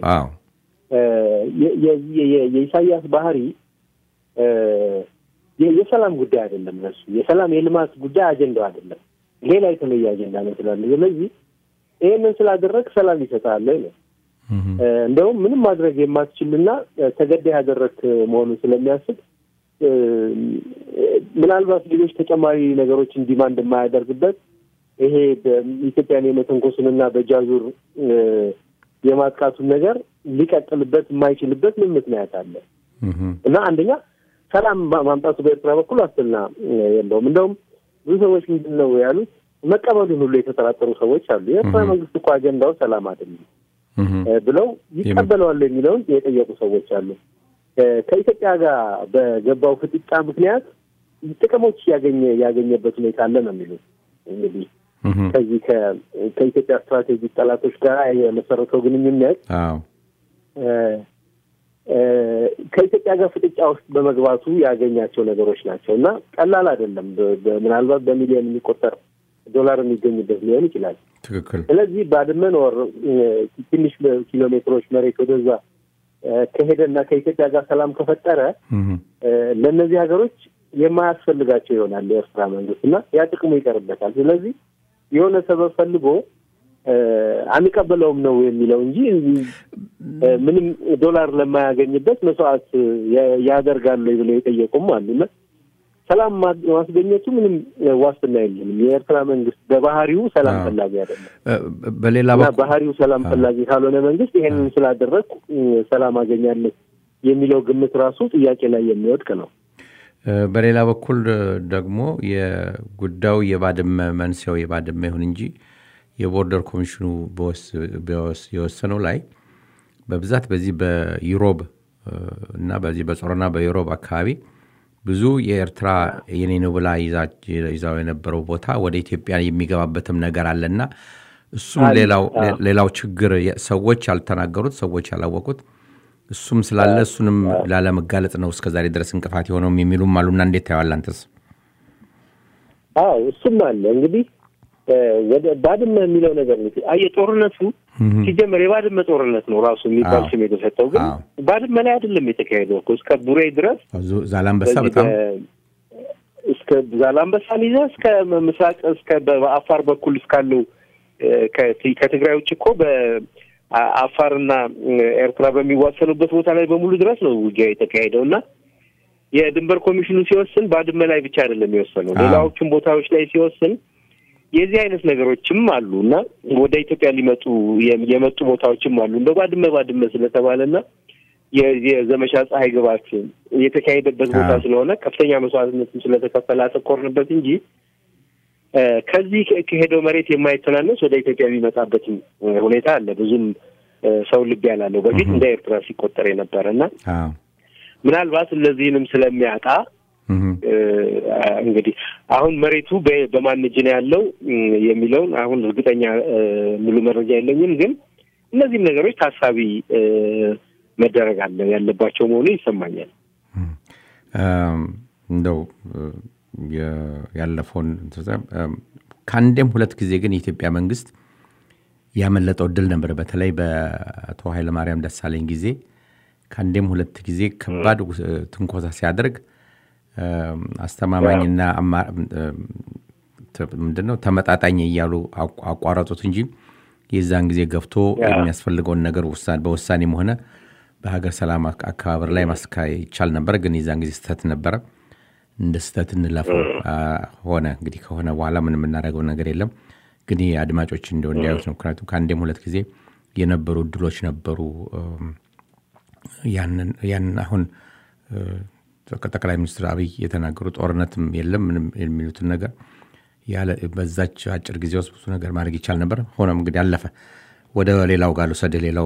የኢሳያስ ባህሪ የሰላም ጉዳይ አይደለም። እነሱ የሰላም የልማት ጉዳይ አጀንዳው አይደለም። ሌላ የተለየ አጀንዳ ነው ስላለ፣ ስለዚህ ይህንን ስላደረግ ሰላም ይሰጣል ነው እንደውም ምንም ማድረግ የማትችልና ተገዳይ ያደረግ መሆኑን ስለሚያስብ ምናልባት ሌሎች ተጨማሪ ነገሮችን ዲማንድ የማያደርግበት ይሄ ኢትዮጵያን የመተንኮሱንና በጃዙር የማጥቃቱን ነገር ሊቀጥልበት የማይችልበት ምን ምክንያት አለ? እና አንደኛ ሰላም ማምጣቱ በኤርትራ በኩል ዋስትና የለውም። እንደውም ብዙ ሰዎች ምንድን ነው ያሉት መቀበሉን ሁሉ የተጠራጠሩ ሰዎች አሉ። የኤርትራ መንግስት እኮ አጀንዳው ሰላም አይደለም ብለው ይቀበለዋል የሚለውን የጠየቁ ሰዎች አሉ። ከኢትዮጵያ ጋር በገባው ፍጥጫ ምክንያት ጥቅሞች ያገኘ ያገኘበት ሁኔታ አለ ነው የሚሉት። እንግዲህ ከዚህ ከኢትዮጵያ ስትራቴጂክ ጠላቶች ጋር የመሰረተው ግንኙነት ከኢትዮጵያ ጋር ፍጥጫ ውስጥ በመግባቱ ያገኛቸው ነገሮች ናቸው እና ቀላል አይደለም። ምናልባት በሚሊዮን የሚቆጠር ዶላር የሚገኝበት ሊሆን ይችላል። ትክክል። ስለዚህ ባድመን ወር ትንሽ ኪሎ ሜትሮች መሬት ወደዛ ከሄደና ከኢትዮጵያ ጋር ሰላም ከፈጠረ ለእነዚህ ሀገሮች የማያስፈልጋቸው ይሆናል የኤርትራ መንግስት እና ያ ጥቅሙ ይቀርበታል። ስለዚህ የሆነ ሰበብ ፈልጎ እ፣ አንቀበለውም ነው የሚለው እንጂ እ፣ ምንም ዶላር ለማያገኝበት መስዋዕት ያ- ያደርጋሉ ብለው የጠየቁም አሉና ሰላም ማ- ማስገኘቱ ምንም እ፣ ዋስትና የለንም። የኤርትራ መንግስት በባህሪው ሰላም አዎ። ፈላጊ አይደለም እ፣ በሌላ እና በኩል ባህሪው ሰላም ፈላጊ ካልሆነ መንግስት ይሄንን ስላደረግኩ እ፣ ሰላም አገኛለሁ የሚለው ግምት ራሱ ጥያቄ ላይ የሚወድቅ ነው። እ፣ በሌላ በኩል እ፣ ደግሞ የጉዳዩ የባድመ መንስኤው የባድመ ይሁን እንጂ የቦርደር ኮሚሽኑ በወስ- በወስ- የወሰነው ላይ በብዛት በዚህ በዩሮብ እ፣ እና በዚህ በጾረና በዩሮብ አካባቢ ብዙ የኤርትራ የኔ ነው ብላ ይዛ- ይዛው የነበረው ቦታ ወደ ኢትዮጵያ የሚገባበትም ነገር አለና እሱም አለ። ሌላው አዎ። ሌላው ችግር የ- ሰዎች ያልተናገሩት ሰዎች ያላወቁት እሱም ስላለ እሱንም ላለመጋለጥ ነው እስከዛሬ ድረስ እንቅፋት የሆነውም የሚሉም አሉና እንዴት ታየዋለህ አንተስ? አዎ እሱም አለ እንግዲህ እ፣ ወደ ባድመ የሚለው ነገር ነው። አየህ ጦርነቱ ሲጀመር የባድመ ጦርነት ነው ራሱ የሚባል አዎ። ስም የተሰጠው፣ ግን አዎ። ባድመ ላይ አይደለም የተካሄደው እኮ እስከ ቡሬ ድረስ ዙ- ዛላንበሳ በዚህ በጣም በ- እስከ ዛላንበሳን ይዘህ እስከ ምስራቅ እስከ በአፋር በኩል እስካለው እ፣ ከት- ከትግራይ ውጭ እኮ በአፋርና ኤርትራ በሚዋሰኑበት ቦታ ላይ በሙሉ ድረስ ነው ውጊያ የተካሄደው እና የድንበር ኮሚሽኑ ሲወስን ባድመ ላይ ብቻ አይደለም የወሰነው፣ አዎ። ሌላዎቹም ቦታዎች ላይ ሲወስን የዚህ አይነት ነገሮችም አሉ እና ወደ ኢትዮጵያ ሊመጡ የ- የመጡ ቦታዎችም አሉ እንደ ባድመ ባድመ ስለተባለና የ- የዘመቻ ፀሐይ ግባት የተካሄደበት ቦታ አዎ። ስለሆነ ከፍተኛ መስዋዕትነትም ስለተከፈለ አተኮርንበት እንጂ እ፣ ከዚህ ከ- ከሄደው መሬት የማይተናነስ ወደ ኢትዮጵያ የሚመጣበትም እ፣ ሁኔታ አለ። ብዙም እ፣ ሰው ልብ ያላለው በፊት እንደ ኤርትራ ሲቆጠር የነበረ እና አዎ። ምናልባት እነዚህንም ስለሚያጣ እህም። እ፣ እንግዲህ አሁን መሬቱ በ- በማን እጅ ነው ያለው እም፣ የሚለውን አሁን እርግጠኛ እ፣ ሙሉ መረጃ የለኝም። ግን እነዚህም ነገሮች ታሳቢ እ፣ መደረግ አለ ያለባቸው መሆኑ ይሰማኛል። እም፣ እንደው እ፣ የ- ያለፈውን እንትን እም፣ ከአንዴም ሁለት ጊዜ ግን የኢትዮጵያ መንግስት ያመለጠው እድል ነበር። በተለይ በአቶ ኃይለማርያም ደሳለኝ ጊዜ ከአንዴም ሁለት ጊዜ ከባድ ውስ- ትንኮሳ ሲያደርግ እም፣ አስተማማኝና አማ- እም፣ ተ- ምንድነው ተመጣጣኝ እያሉ አቋ- አቋረጡት እንጂ የዛን ጊዜ ገፍቶ ያ። የሚያስፈልገውን ነገር ውሳ- በውሳኔም ሆነ በሀገር ሰላም አክ- አከባበር ላይ ማስካሄድ ይቻል ነበር። ግን የዛን ጊዜ ስህተት ነበረ። እንደ ስህተት እንለፈው አ፣ ሆነ። እንግዲህ ከሆነ በኋላ ምን የምናደርገው ነገር የለም። ግን ይህ አድማጮች እንደው እንዲያዩት ነው። ምክንያቱም ከአንዴም ሁለት ጊዜ የነበሩ እድሎች ነበሩ። እም፣ ያንን ያንን አሁን እ፣ ጠቅላይ ሚኒስትር አብይ የተናገሩ ጦርነትም የለም ምንም የሚሉትን ነገር ያለ በዛች አጭር ጊዜ ውስጥ ብዙ ነገር ማድረግ ይቻል ነበር። ሆኖም እንግዲህ አለፈ። ወደ ሌላው ጋር ልውሰድህ። ሌላው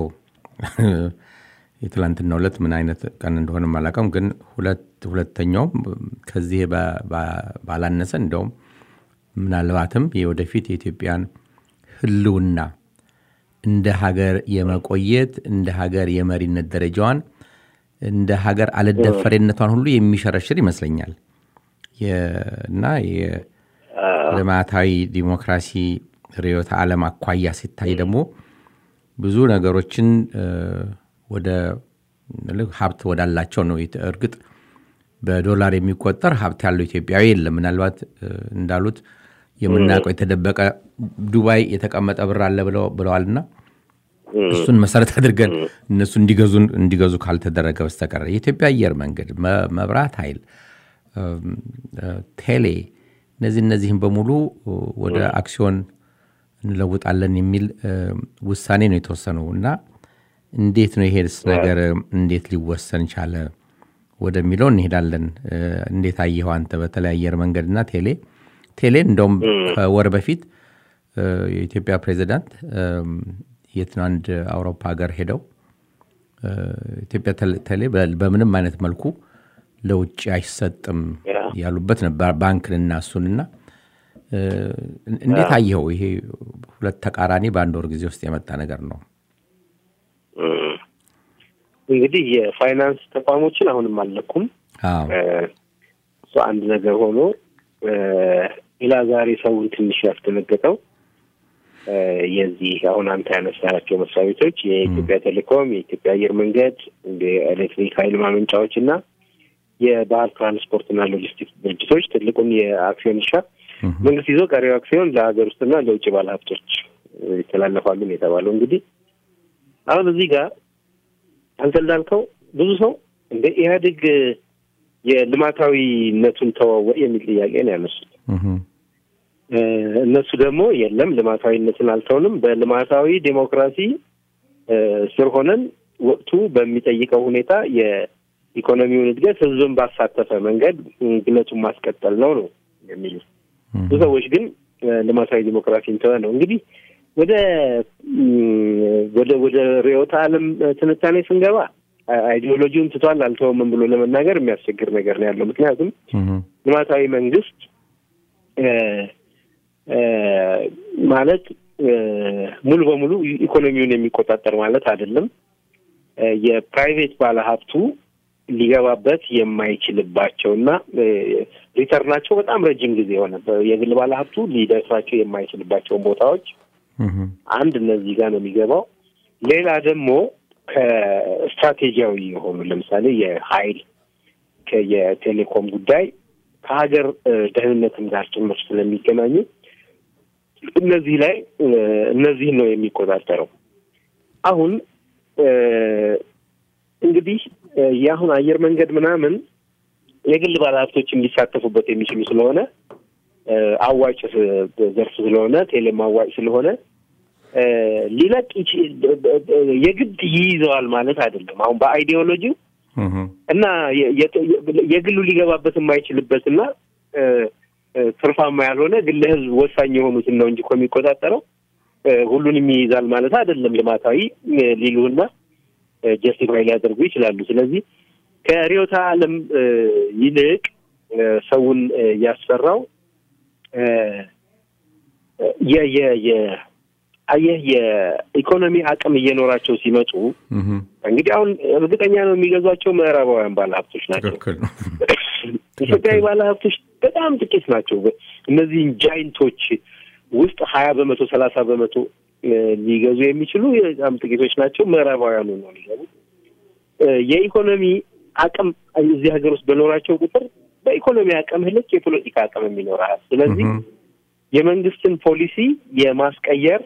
የትላንትናው ዕለት ምን አይነት ቀን እንደሆነ አላውቅም፣ ግን ሁለት ሁለተኛውም ከዚህ ባ- ባ- ባላነሰ እንደውም ምናልባትም የወደፊት የኢትዮጵያን ሕልውና እንደ ሀገር የመቆየት እንደ ሀገር የመሪነት ደረጃዋን እንደ ሀገር አልደፈሬነቷን ሁሉ የሚሸረሽር ይመስለኛል የ- እና የልማታዊ ዲሞክራሲ ርዕዮተ ዓለም አኳያ ሲታይ ደግሞ ብዙ ነገሮችን እ፣ ወደ ልክ ሀብት ወዳላቸው ነው። የት- እርግጥ በዶላር የሚቆጠር ሀብት ያለው ኢትዮጵያዊ የለም። ምናልባት እ፣ እንዳሉት የምናውቀው የተደበቀ ዱባይ የተቀመጠ ብር አለ ብለው- ብለዋልና እሱን መሰረት አድርገን እነሱ እንዲገዙን እንዲገዙ ካልተደረገ በስተቀር የኢትዮጵያ አየር መንገድ፣ መ- መብራት ኃይል፣ እም፣ እ፣ ቴሌ እነዚህ እነዚህም በሙሉ ወደ አክሲዮን እንለውጣለን የሚል እ፣ ውሳኔ ነው የተወሰነው እና እንዴት ነው ይሄስ ነገር እንዴት ሊወሰን ቻለ ወደሚለው እንሄዳለን። እ፣ እንዴት አየኸው አንተ? በተለይ አየር መንገድና ቴሌ ቴሌ እንደውም ከወር በፊት እ፣ የኢትዮጵያ ፕሬዚዳንት እም፣ የት ነው አንድ አውሮፓ ሀገር ሄደው እ፣ ኢትዮጵያ ቴሌ- ቴሌ በ- በምንም አይነት መልኩ ለውጭ አይሰጥም ያ። ያሉበት ነበር ባንክንና እሱንና እ፣ እንዴት አየኸው? ይሄ ሁለት ተቃራኒ በአንድ ወር ጊዜ ውስጥ የመጣ ነገር ነው። እንግዲህ የፋይናንስ ተቋሞችን አሁንም አልለኩም። አዎ እ፣ እሱ አንድ ነገር ሆኖ እ፣ ሌላ ዛሬ ሰውን ትንሽ ያስደነገጠው እ፣ የዚህ አሁን አንተ ያነሳቸው መስሪያ ቤቶች የኢትዮጵያ ቴሌኮም፣ የኢትዮጵያ አየር መንገድ፣ የኤሌክትሪክ ኃይል ማመንጫዎች እና የባህር ትራንስፖርትና ሎጂስቲክስ ድርጅቶች ትልቁን የአክሲዮን ድርሻ መንግስት ይዞ ቀሪው አክሲዮን ለሀገር ውስጥና ለውጭ ባለሀብቶች ይተላለፋሉ ነው የተባለው። እንግዲህ አሁን እዚህ ጋር አንተ እንዳልከው ብዙ ሰው እንደ ኢህአዴግ የልማታዊነቱን ተወው የሚል ጥያቄ ነው ያነሱት። እነሱ ደግሞ የለም ልማታዊነትን አልተውንም፣ በልማታዊ ዴሞክራሲ ስር ሆነን ወቅቱ በሚጠይቀው ሁኔታ የኢኮኖሚውን እድገት ህዝብን ባሳተፈ መንገድ ግለቱን ማስቀጠል ነው ነው የሚሉት። ብዙ ሰዎች ግን ልማታዊ ዲሞክራሲን ተወ ነው። እንግዲህ ወደ ወደ ወደ ርዕዮተ ዓለም ትንታኔ ስንገባ አይዲዮሎጂውን ትቷል አልተወምም ብሎ ለመናገር የሚያስቸግር ነገር ነው ያለው። ምክንያቱም ልማታዊ መንግስት ማለት ሙሉ በሙሉ ኢኮኖሚውን የሚቆጣጠር ማለት አይደለም። የፕራይቬት ባለሀብቱ ሊገባበት የማይችልባቸው እና ሪተርናቸው በጣም ረጅም ጊዜ የሆነ የግል ባለሀብቱ ሊደርሳቸው የማይችልባቸውን ቦታዎች አንድ እነዚህ ጋር ነው የሚገባው። ሌላ ደግሞ ከስትራቴጂያዊ የሆኑ ለምሳሌ የሀይል የቴሌኮም ጉዳይ ከሀገር ደህንነትም ጋር ጭምር ስለሚገናኙ እነዚህ ላይ እነዚህን ነው የሚቆጣጠረው። አሁን እንግዲህ የአሁን አየር መንገድ ምናምን የግል ባለሀብቶች እንዲሳተፉበት የሚችሉ ስለሆነ አዋጭ ዘርፍ ስለሆነ ቴሌም አዋጭ ስለሆነ ሊለቅ የግድ ይይዘዋል ማለት አይደለም። አሁን በአይዲዮሎጂው እና የግሉ ሊገባበት የማይችልበት እና ትርፋማ ያልሆነ ግን ለህዝብ ወሳኝ የሆኑትን ነው እንጂ እኮ የሚቆጣጠረው ሁሉንም ይይዛል ማለት አይደለም። ልማታዊ ሊሉና ጀስቲፋይ ሊያደርጉ ይችላሉ። ስለዚህ ከርዕዮተ ዓለም ይልቅ ሰውን ያስፈራው አየህ የኢኮኖሚ አቅም እየኖራቸው ሲመጡ እንግዲህ አሁን እርግጠኛ ነው የሚገዟቸው ምዕራባውያን ባለሀብቶች ናቸው። ኢትዮጵያዊ ባለሀብቶች በጣም ጥቂት ናቸው። እነዚህን ጃይንቶች ውስጥ ሀያ በመቶ ሰላሳ በመቶ ሊገዙ የሚችሉ በጣም ጥቂቶች ናቸው። ምዕራባውያኑ ነው ሊገቡ የኢኮኖሚ አቅም እዚህ ሀገር ውስጥ በኖራቸው ቁጥር በኢኮኖሚ አቅም ልክ የፖለቲካ አቅም ይኖራል። ስለዚህ የመንግስትን ፖሊሲ የማስቀየር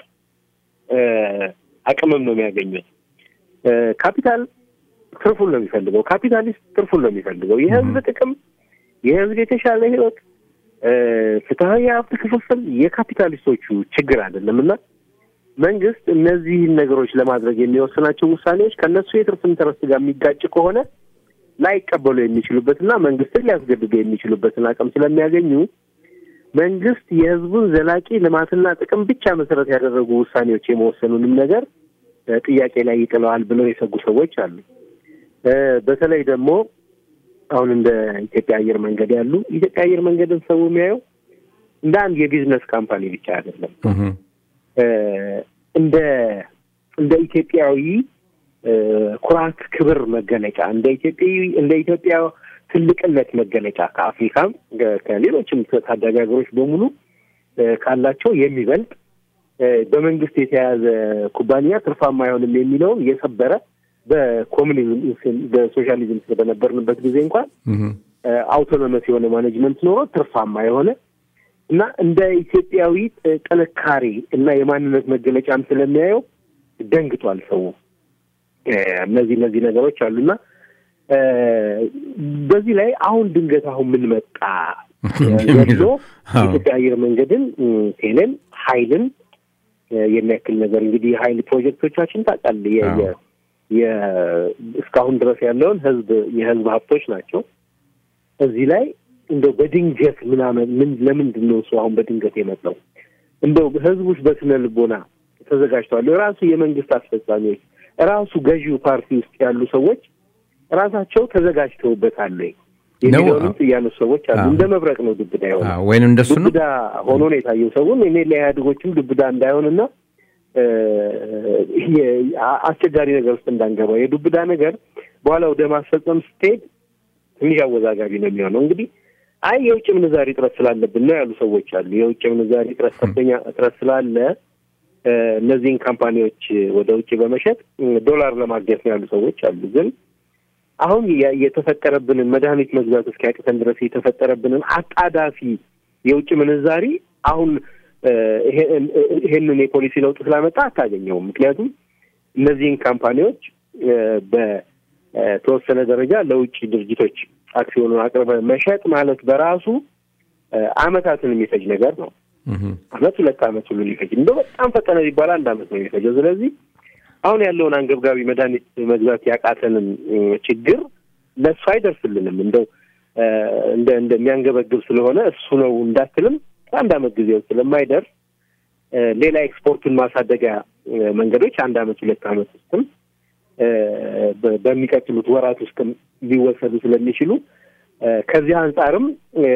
አቅምም ነው የሚያገኙት። ካፒታል ትርፉን ነው የሚፈልገው። ካፒታሊስት ትርፉን ነው የሚፈልገው። የህዝብ ጥቅም፣ የህዝብ የተሻለ ህይወት፣ ፍትሀዊ የሀብት ክፍፍል የካፒታሊስቶቹ ችግር አይደለም እና መንግስት እነዚህን ነገሮች ለማድረግ የሚወስናቸው ውሳኔዎች ከእነሱ የትርፍ ኢንተረስት ጋር የሚጋጭ ከሆነ ላይቀበሉ የሚችሉበትና መንግስትን ሊያስገድዱ የሚችሉበትን አቅም ስለሚያገኙ መንግስት የህዝቡን ዘላቂ ልማትና ጥቅም ብቻ መሰረት ያደረጉ ውሳኔዎች የመወሰኑንም ነገር ጥያቄ ላይ ይጥለዋል ብለው የሰጉ ሰዎች አሉ። በተለይ ደግሞ አሁን እንደ ኢትዮጵያ አየር መንገድ ያሉ ኢትዮጵያ አየር መንገድን ሰው የሚያየው እንደ አንድ የቢዝነስ ካምፓኒ ብቻ አይደለም። እንደ እንደ ኢትዮጵያዊ ኩራት፣ ክብር መገለጫ እንደ ኢትዮጵያዊ እንደ ኢትዮጵያ ትልቅነት መገለጫ ከአፍሪካም ከሌሎችም ታዳጊ ሀገሮች በሙሉ ካላቸው የሚበልጥ በመንግስት የተያዘ ኩባንያ ትርፋማ አይሆንም የሚለውን የሰበረ በኮሚኒዝም በሶሻሊዝም በነበርንበት ጊዜ እንኳን አውቶኖመስ የሆነ ማኔጅመንት ኖሮ ትርፋማ የሆነ እና እንደ ኢትዮጵያዊ ጥንካሬ እና የማንነት መገለጫም ስለሚያየው ደንግጧል ሰው። እነዚህ እነዚህ ነገሮች አሉና በዚህ ላይ አሁን ድንገት አሁን ምን መጣ ዘሎ የኢትዮጵያ አየር መንገድን፣ ቴሌን፣ ሀይልን የሚያክል ነገር እንግዲህ የሀይል ፕሮጀክቶቻችን ታውቃለህ፣ እስካሁን ድረስ ያለውን ህዝብ የህዝብ ሀብቶች ናቸው። እዚህ ላይ እንደው በድንገት ምናምን ምን ለምንድን ነው እሱ አሁን በድንገት የመጣው? እንደው ህዝቡስ በስነ ልቦና ተዘጋጅተዋል? ራሱ የመንግስት አስፈጻሚዎች ራሱ ገዢው ፓርቲ ውስጥ ያሉ ሰዎች ራሳቸው ተዘጋጅተውበታል የሚለውንም ያነሱ ሰዎች አሉ። እንደ መብረቅ ነው ዱብዳ የሆነ ወይም እንደሱ ነው ዱብዳ ሆኖ ነው የታየው። ሰውን እኔ ለኢህአዴጎችም ዱብዳ እንዳይሆንና አስቸጋሪ ነገር ውስጥ እንዳንገባ የዱብዳ ነገር በኋላ ወደ ማስፈጸም ስትሄድ ትንሽ አወዛጋቢ ነው የሚሆነው። እንግዲህ አይ የውጭ ምንዛሪ እጥረት ስላለብን ነው ያሉ ሰዎች አሉ። የውጭ ምንዛሪ እጥረት ከፍተኛ እጥረት ስላለ እነዚህን ካምፓኒዎች ወደ ውጭ በመሸጥ ዶላር ለማግኘት ነው ያሉ ሰዎች አሉ። ግን አሁን የተፈጠረብንን መድኃኒት መግዛት እስኪያቅተን ድረስ የተፈጠረብንን አጣዳፊ የውጭ ምንዛሪ አሁን እ፣ ይሄ- ይሄንን የፖሊሲ ለውጥ ስላመጣ አታገኘውም። ምክንያቱም እነዚህን ካምፓኒዎች እ፣ በተወሰነ ደረጃ ለውጭ ድርጅቶች አክሲዮኑን አቅርበ መሸጥ ማለት በራሱ እ፣ አመታትን የሚፈጅ ነገር ነው። እህም፣ አመት ሁለት አመት ሁሉ ሊፈጅ እንደው በጣም ፈጠነ ቢባል አንድ አመት ነው የሚፈጀው። ስለዚህ አሁን ያለውን አንገብጋቢ መድኃኒት መግዛት ያቃተንን እ፣ ችግር ለእሱ አይደርስልንም። እንደው እ፣ እንደ እንደሚያንገበግብ ስለሆነ እሱ ነው እንዳትልም አንድ አመት ጊዜ ውስጥ ስለማይደርስ እ፣ ሌላ ኤክስፖርቱን ማሳደጊያ እ፣ መንገዶች አንድ አመት ሁለት አመት ውስጥም እ፣ በ- በሚቀጥሉት ወራት ውስጥም ሊወሰዱ ስለሚችሉ እ፣ ከዚህ አንጻርም እ፣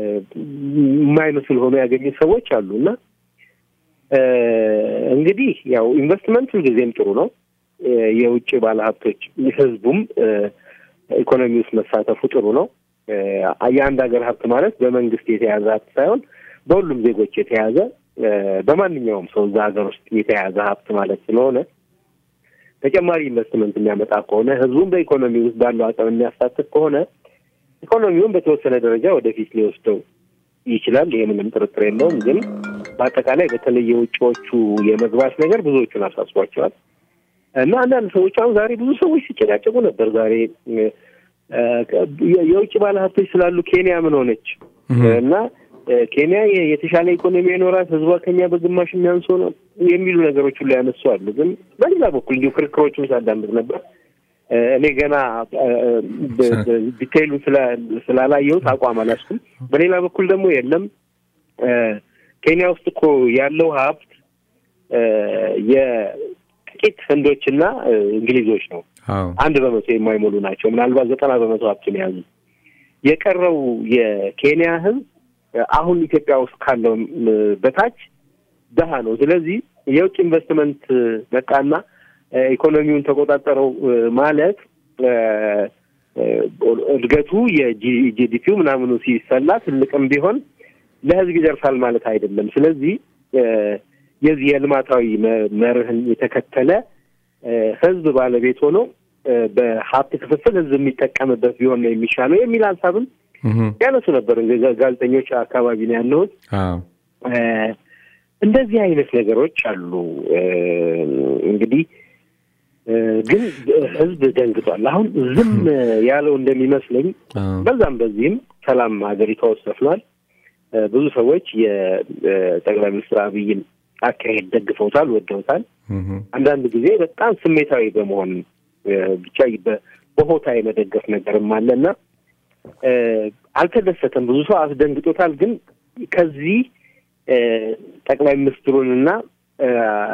የማይመስል ሆኖ ያገኙት ሰዎች አሉ እና እ፣ እንግዲህ ያው ኢንቨስትመንት ሁልጊዜም ጥሩ ነው። እ፣ የውጭ ባለሀብቶች ህዝቡም እ፣ ኢኮኖሚ ውስጥ መሳተፉ ጥሩ ነው። እ፣ የአንድ ሀገር ሀብት ማለት በመንግስት የተያዘ ሀብት ሳይሆን በሁሉም ዜጎች የተያዘ እ፣ በማንኛውም ሰው እዛ ሀገር ውስጥ የተያዘ ሀብት ማለት ስለሆነ ተጨማሪ ኢንቨስትመንት የሚያመጣ ከሆነ ህዝቡን በኢኮኖሚ ውስጥ ባለው አቅም የሚያሳትፍ ከሆነ ኢኮኖሚውን በተወሰነ ደረጃ ወደፊት ሊወስደው ይችላል። ይህ ምንም ጥርጥር የለውም። ግን በአጠቃላይ በተለይ የውጭዎቹ የመግባት ነገር ብዙዎቹን አሳስቧቸዋል እና አንዳንድ ሰዎች አሁን ዛሬ ብዙ ሰዎች ሲጨቃጨቁ ነበር። ዛሬ እ፣ የ- የውጭ ባለሀብቶች ስላሉ ኬንያ ምን ሆነች እና እ፣ ኬንያ የ- የተሻለ ኢኮኖሚ ይኖራት ህዝቧ ከኛ በግማሽ የሚያንስ ነው የሚሉ ነገሮች ሁሉ ያነሱ አሉ። ግን በሌላ በኩል እንዲሁ ክርክሮቹን ሳዳምጥ ነበር። እ፣ እኔ ገና እ፣ በ- በ- ዲቴይሉን ስላ- ስላላየሁት አቋም አላስኩም። በሌላ በኩል ደግሞ የለም እ፣ ኬንያ ውስጥ እኮ ያለው ሀብት እ፣ የጥቂት ህንዶችና እ፣ እንግሊዞች ነው። አዎ አንድ በመቶ የማይሞሉ ናቸው። ምናልባት ዘጠና በመቶ ሀብቱን የያዙ የቀረው የኬንያ ህዝብ እ፣ አሁን ኢትዮጵያ ውስጥ ካለው እ፣ በታች ደሃ ነው። ስለዚህ የውጭ ኢንቨስትመንት እ፣ መጣና እ፣ ኢኮኖሚውን ተቆጣጠረው እ፣ ማለት እ፣ እ፣ እድገቱ የጂዲፒው ምናምኑ ሲሰላ ትልቅም ቢሆን ለህዝብ ይደርሳል ማለት አይደለም። ስለዚህ እ፣ የዚህ የልማታዊ መ- መርህን የተከተለ እ፣ ህዝብ ባለቤት ሆኖ እ፣ በሀብት ክፍፍል ህዝብ የሚጠቀምበት ቢሆን ነው የሚሻለው የሚል ሀሳብም እህም፣ ያነሱ ነበር። እንግዲህ ጋ- ጋዜጠኞች አካባቢ ነው ያለሁት። አዎ እ፣ እንደዚህ አይነት ነገሮች አሉ። እ፣ እንግዲህ እ፣ ግን ህዝብ ደንግጧል። አሁን ዝም ያለው እንደሚመስለኝ አዎ በዛም በዚህም ሰላም ሀገሪቷ ውስጥ ሰፍኗል። እ፣ ብዙ ሰዎች የጠቅላይ ሚኒስትር አብይን አካሄድ ደግፈውታል፣ ወደውታል። እህም፣ አንዳንድ ጊዜ በጣም ስሜታዊ በመሆን እ፣ ብቻ በ- በሆታ የመደገፍ ነገርም አለ እና እ፣ አልተደሰተም። ብዙ ሰው አስደንግጦታል። ግን ከዚህ እ፣ ጠቅላይ ሚኒስትሩንና እ፣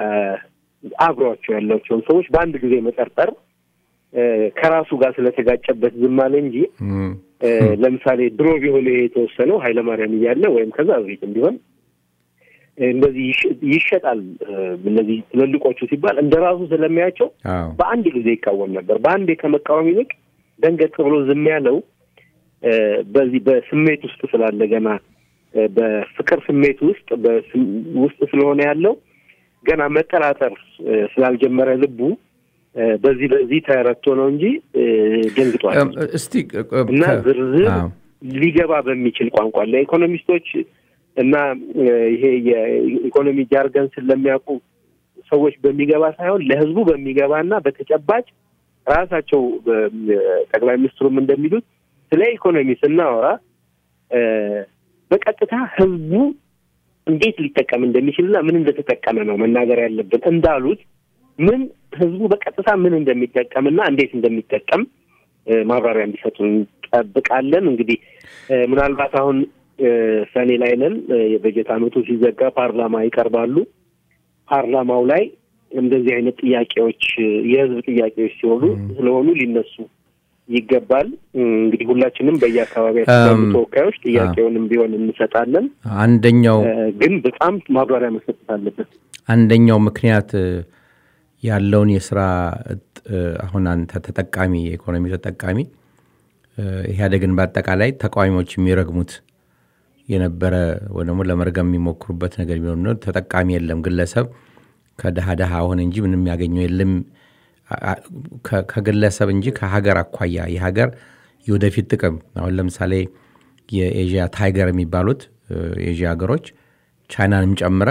አብሯቸው ያላቸውን ሰዎች በአንድ ጊዜ መጠርጠር እ፣ ከራሱ ጋር ስለተጋጨበት ዝም አለ እንጂ እህም፣ እ፣ ለምሳሌ ድሮ ቢሆን ይሄ የተወሰነው ኃይለማርያም እያለ ወይም ከዛ በፊትም ቢሆን እ፣ እንደዚህ ይሸ- ይሸጣል እ፣ እነዚህ ትልልቆቹ ሲባል እንደ ራሱ ስለሚያቸው አዎ በአንድ ጊዜ ይቃወም ነበር። በአንዴ ከመቃወም ይልቅ ደንገጥ ብሎ ዝም ያለው እ፣ በዚህ በስሜት ውስጥ ስላለ ገና እ፣ በፍቅር ስሜት ውስጥ በስም- ውስጥ ስለሆነ ያለው ገና መጠራጠር እ፣ ስላልጀመረ ልቡ እ፣ በዚህ በዚህ ተረቶ ነው እንጂ እ፣ ደንግጧል። እም፣ እስቲ እ- እ- እና ከ- ዝርዝር አዎ ሊገባ በሚችል ቋንቋ ለኢኮኖሚስቶች እና እ፣ ይሄ የኢኮኖሚ ጃርገን ስለሚያውቁ ሰዎች በሚገባ ሳይሆን ለሕዝቡ በሚገባ እና በተጨባጭ ራሳቸው በ- ጠቅላይ ሚኒስትሩም እንደሚሉት ስለ ኢኮኖሚ ስናወራ እ፣ በቀጥታ ሕዝቡ እንዴት ሊጠቀም እንደሚችልና ምን እንደተጠቀመ ነው መናገር ያለብን እንዳሉት ምን ሕዝቡ በቀጥታ ምን እንደሚጠቀምና እንዴት እንደሚጠቀም እ፣ ማብራሪያ እንዲሰጡ እንጠብቃለን። እንግዲህ እ፣ ምናልባት አሁን እ፣ ሰኔ ላይ ነን። እ፣ የበጀት ዓመቱ ሲዘጋ ፓርላማ ይቀርባሉ። ፓርላማው ላይ እንደዚህ አይነት ጥያቄዎች እ፣ የህዝብ ጥያቄዎች ሲሆኑ ስለሆኑ ሊነሱ ይገባል። እ፣ እንግዲህ ሁላችንም በየአካባቢያችን ያሉ እም፣ ተወካዮች ጥያቄውንም ቢሆን እንሰጣለን። አንደኛው እ፣ ግን በጣም ማብራሪያ መሰጠት አለበት። አንደኛው ምክንያት እ፣ ያለውን የስራ እጥ- እ፣ አሁን አንተ ተጠቃሚ የኢኮኖሚ ተጠቃሚ እ፣ ኢህአዴግን በአጠቃላይ ተቃዋሚዎች የሚረግሙት የነበረ ወይ ደግሞ ለመርገም የሚሞክሩበት ነገር ቢሆን ነው። ተጠቃሚ የለም ግለሰብ ከድሃ ድሃ ሆነ እንጂ ምንም ያገኘው የለም አ- አ- ከ- ከግለሰብ እንጂ ከሀገር አኳያ የሀገር የወደፊት ጥቅም አሁን ለምሳሌ የኤዥያ ታይገር የሚባሉት እ፣ የኤዥያ ሀገሮች ቻይናንም ጨምረ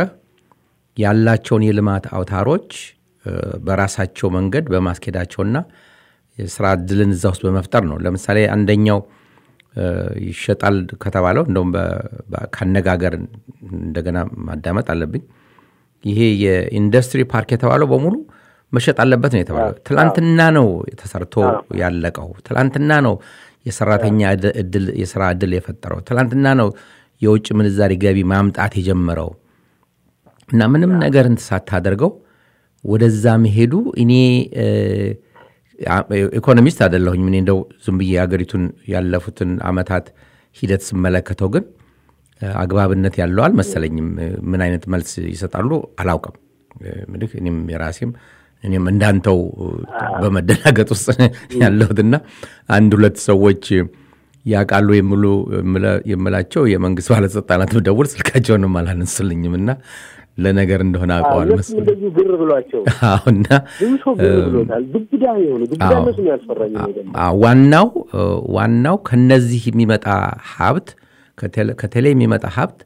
ያላቸውን የልማት አውታሮች እ፣ በራሳቸው መንገድ በማስኬዳቸውና የስራ እድልን እዛ ውስጥ በመፍጠር ነው። ለምሳሌ አንደኛው እ፣ ይሸጣል ከተባለው እንደውም በ- በ- ካነጋገር እንደገና ማዳመጥ አለብኝ። ይሄ የኢንዱስትሪ ፓርክ የተባለው በሙሉ መሸጥ አለበት ነው የተባለው። ትላንትና ነው ተሰርቶ ያለቀው። ትላንትና ነው የሰራተኛ እድ- እድል የስራ እድል የፈጠረው። ትላንትና ነው የውጭ ምንዛሪ ገቢ ማምጣት የጀመረው እና ምንም ነገር እንትን ሳታደርገው ወደዛ መሄዱ እኔ እ፣ አ- ኢኮኖሚስት አይደለሁኝ። እኔ እንደው ዝም ብዬ ሀገሪቱን ያለፉትን አመታት ሂደት ስመለከተው ግን እ፣ አግባብነት ያለው አልመሰለኝም። እ፣ ምን አይነት መልስ ይሰጣሉ አላውቅም። እ፣ እንግዲህ እኔም የራሴም እኔም እንዳንተው እ፣ በመደናገጥ ውስጥ ያለሁትና አንድ ሁለት ሰዎች ያውቃሉ የሚሉ የምለ- የምላቸው የመንግስት ባለስልጣናት ብደውል ስልካቸውንም አላነሱልኝም እና ለነገር እንደሆነ አውቀዋል እነሱም መሰለኝ። እንደዚሁ ግር ብሏቸው አሁና ብዙ ሰው ግር ብሎታል። ዱብዳ የሆኑ ዱብዳ አዎ። እነሱን ያስፈራኝ ነው ደግሞ አ- ዋናው እ፣ ዋናው ከነዚህ የሚመጣ ሀብት ከቴሌ- ከቴሌ የሚመጣ ሀብት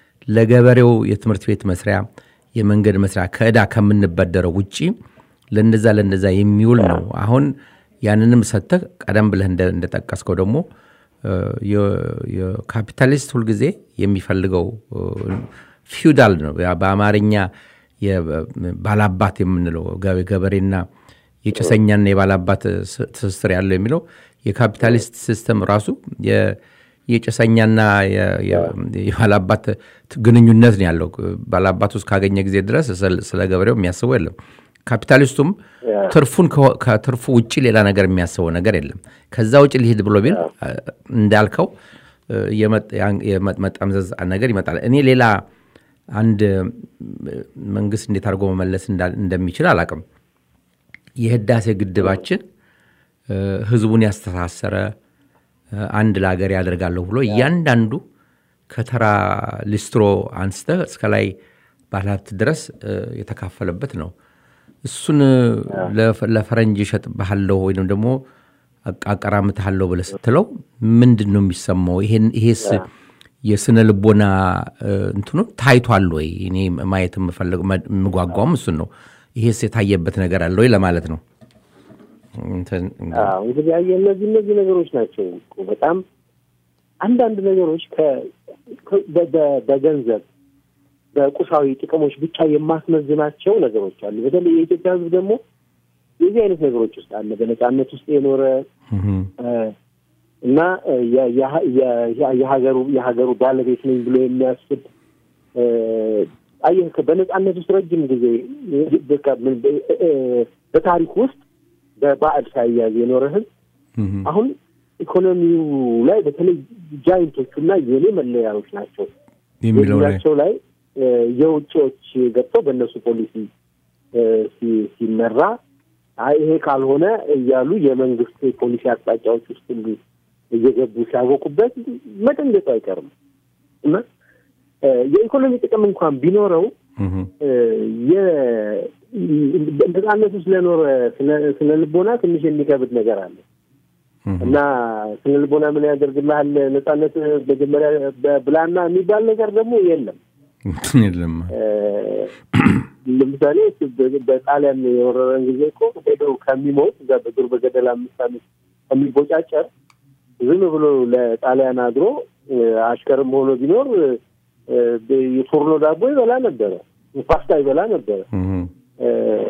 ለገበሬው የትምህርት ቤት መስሪያ፣ የመንገድ መስሪያ ከዕዳ ከምንበደረው ውጪ ለነዛ ለነዛ የሚውል ነው። አሁን ያንንም ሰጥተህ ቀደም ብለህ እንደ- እንደጠቀስከው ደግሞ እ፣ የ- የካፒታሊስት ሁልጊዜ የሚፈልገው እ፣ ፊውዳል ነው። ያ በአማርኛ የ- ባላባት የምንለው ገ- ገበሬና የጭሰኛና የባላባት ስ- ትስስር ያለው የሚለው የካፒታሊስት ሲስተም ራሱ የ- የጭሰኛና የ- የ- የባላባት ት- ግንኙነት ነው ያለው። ባላባት ውስጥ ካገኘ ጊዜ ድረስ ስለ- ስለ ገበሬው የሚያስበው የለም። ካፒታሊስቱም ትርፉን ከ- ከትርፉ ውጭ ሌላ ነገር የሚያስበው ነገር የለም። ከዛ ውጭ ሊሄድ ብሎ ቢል አ፣ እንዳልከው እ፣ የመጥ- ያን- የመጠምዘዝ ነገር ይመጣል። እኔ ሌላ አንድ እ፣ መንግስት እንዴት አድርጎ መመለስ እንዳ- እንደሚችል አላቅም። የህዳሴ ግድባችን እ፣ ህዝቡን ያስተሳሰረ እ፣ አንድ ለሀገር ያደርጋለሁ ብሎ እያንዳንዱ ከተራ ሊስትሮ አንስተ እስከ ላይ ባለሀብት ድረስ እ፣ የተካፈለበት ነው። እሱን ለፈ- ለፈረንጅ እሸጥብሃለሁ ወይም ደግሞ አቃ- አቀራምትሃለሁ ብለህ ስትለው ምንድን ነው የሚሰማው? ይሄን- ይሄስ የስነ ልቦና እ፣ እንትኑ ታይቷል ወይ? እኔ ማየት የምፈልገው መ- የምጓጓውም እሱን ነው። ይሄስ የታየበት ነገር አለ ወይ ለማለት ነው። እንትን አዎ እንግዲህ አየህ እነዚህ እነዚህ ነገሮች ናቸው እኮ በጣም አንዳንድ ነገሮች ከ- ከ- በ- በ- በገንዘብ በቁሳዊ ጥቅሞች ብቻ የማስመዝናቸው ነገሮች አሉ። በተለይ የኢትዮጵያ ሕዝብ ደግሞ የዚህ አይነት ነገሮች ውስጥ አለ። በነጻነት ውስጥ የኖረ እህም፣ እ፣ እና እ፣ የ- የ- የ- የሀገሩ የሀገሩ ባለቤት ነኝ ብሎ የሚያስብ እ፣ አየህ ከ- በነጻነት ውስጥ ረጅም ጊዜ እ፣ በቃ ምን በ- እ፣ በታሪክ ውስጥ በባዕድ ሳይያዝ የኖረ ሕዝብ እህም፣ አሁን ኢኮኖሚው ላይ በተለይ ጃይንቶቹ እና የኔ መለያዎች ናቸው የሚለው ላይ የሚላቸው ላይ እ፣ የውጭዎች ገብተው በእነሱ ፖሊሲ እ፣ ሲ- ሲመራ አይ ይሄ ካልሆነ እያሉ የመንግስት ፖሊሲ አቅጣጫዎች ውስጥ ሁሉ እየገቡ ሲያወቁበት መደንገጡ አይቀርም እና እ፣ የኢኮኖሚ ጥቅም እንኳን ቢኖረው እህም፣ እ፣ የ- ነጻነቱ ስለኖረ ስለ- ስለ ልቦና ትንሽ የሚከብድ ነገር አለ እህም፣ እና ስነ ልቦና ምን ያደርግልሃል? ነጻነት መጀመሪያ ብላና የሚባል ነገር ደግሞ የለም። እንትን የለም። እ፣ ለምሳሌ በ- በጣሊያን የወረረን ጊዜ እኮ ሄዶ ከሚሞት እዛ በዱር በገደል አምስት ዓመት ከሚቦጫጨር ዝም ብሎ ለጣሊያን አድሮ እ፣ አሽከርም ሆኖ ቢኖር እ፣ የፎርኖ ዳቦ ይበላ ነበረ፣ ፓስታ ይበላ ነበረ። እህም፣ እ፣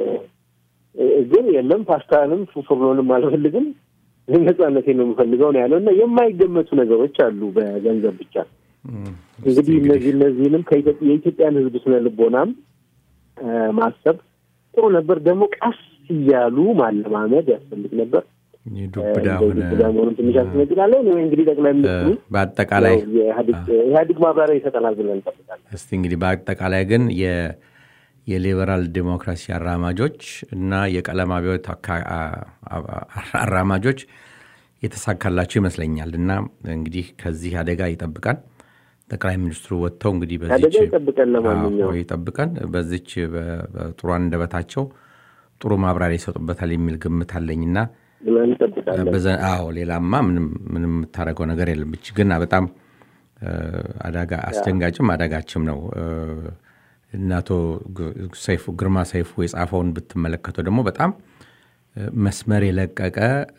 ግን የለም ፓስታንም ፉርኖንም አልፈልግም ነጻነቴን ነው የምፈልገው ነው ያለው እና የማይገመቱ ነገሮች አሉ በገንዘብ ብቻ እህም። እንግዲህ እነዚህ እነዚህንም ከኢትዮጵያ የኢትዮጵያን ሕዝብ ስነ ልቦናም እ፣ ማሰብ ጥሩ ነበር። ደግሞ ቀስ እያሉ ማለማመድ ያስፈልግ ነበር። የዱብዳ እ፣ ሆነ እንደዚህ ብላ መሆኑን ትንሽ ያስነግናለን። ወይ እንግዲህ ጠቅላይ ሚኒስትሩ በአጠቃላይ ያው የኢህአዴግ ኢህአዴግ ማብራሪያ ይሰጠናል ብለን እንጠብቃለን። እስቲ እንግዲህ በአጠቃላይ ግን የ- የሊበራል ዴሞክራሲ አራማጆች እና የቀለም አብዮት አካ- አ- አ- አራማጆች የተሳካላቸው ይመስለኛል እና እንግዲህ ከዚህ አደጋ ይጠብቃል ጠቅላይ ሚኒስትሩ ወጥተው እንግዲህ በዚች አደጋ ይጠብቀን። ለማንኛውም አዎ፣ ይጠብቀን በዚች በ- በጥሩ አንደበታቸው ጥሩ ማብራሪያ ይሰጡበታል የሚል ግምት አለኝና ብለን እንጠብቃለን። በዘ- አዎ ሌላማ ምንም ምንም የምታደርገው ነገር የለም። እች ግን በጣም አዳጋ አስደንጋጭም አዳጋችም ነው። እና አቶ ሰይፉ ግርማ ሰይፉ የጻፈውን ብትመለከተው ደግሞ በጣም መስመር የለቀቀ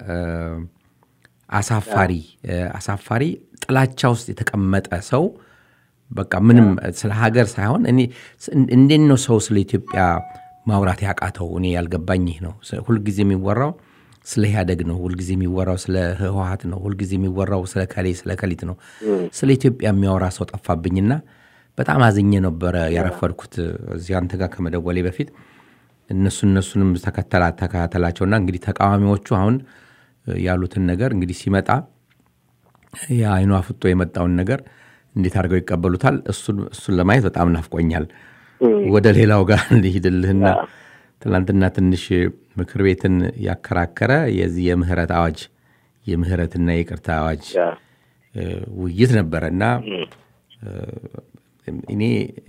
አሳፋሪ አሳፋሪ ጥላቻ ውስጥ የተቀመጠ ሰው በቃ ምንም ስለ ሀገር ሳይሆን እኔ እንዴት ነው ሰው ስለ ኢትዮጵያ ማውራት ያቃተው? እኔ ያልገባኝ ይህ ነው። ሁልጊዜ የሚወራው ስለ ኢህአደግ ነው። ሁልጊዜ የሚወራው ስለ ህወሀት ነው። ሁልጊዜ የሚወራው ስለ ከሌ ስለ ከሊት ነው። ስለ ኢትዮጵያ የሚያወራ ሰው ጠፋብኝና በጣም አዝኜ ነበረ ያረፈድኩት እዚህ አንተ ጋር ከመደወሌ በፊት እነሱ እነሱንም ተከታተላቸውና እንግዲህ ተቃዋሚዎቹ አሁን ያሉትን ነገር እንግዲህ ሲመጣ የአይኑ አፍጦ የመጣውን ነገር እንዴት አድርገው ይቀበሉታል? እሱን ለማየት በጣም ናፍቆኛል። ወደ ሌላው ጋር ልሂድልህና ትናንትና ትንሽ ምክር ቤትን ያከራከረ የዚህ የምህረት አዋጅ የምህረትና የይቅርታ አዋጅ ውይይት ነበረ እና እኔ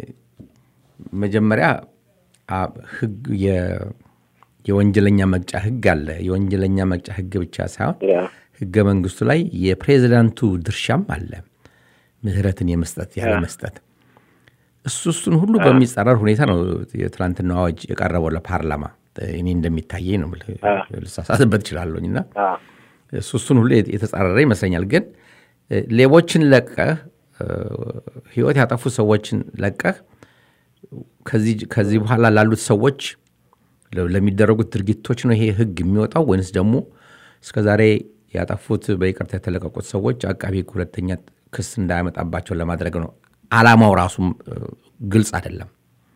መጀመሪያ ህግ የወንጀለኛ መቅጫ ህግ አለ። የወንጀለኛ መቅጫ ህግ ብቻ ሳይሆን ህገ መንግስቱ ላይ የፕሬዚዳንቱ ድርሻም አለ፣ ምህረትን የመስጠት ያለ መስጠት። እሱ እሱን ሁሉ በሚጸረር ሁኔታ ነው የትናንትና አዋጅ የቀረበው ለፓርላማ። እኔ እንደሚታየኝ ነው፣ ልሳሳትበት እችላለሁኝ እና እሱ እሱን ሁሉ የተጻረረ ይመስለኛል። ግን ሌቦችን ለቀህ ህይወት ያጠፉ ሰዎችን ለቀህ ከዚህ በኋላ ላሉት ሰዎች ለሚደረጉት ድርጊቶች ነው ይሄ ህግ የሚወጣው ወይንስ ደግሞ እስከዛሬ ያጠፉት በይቅርታ የተለቀቁት ሰዎች አቃቢ ህግ ሁለተኛ ክስ እንዳያመጣባቸው ለማድረግ ነው? አላማው ራሱም ግልጽ አይደለም።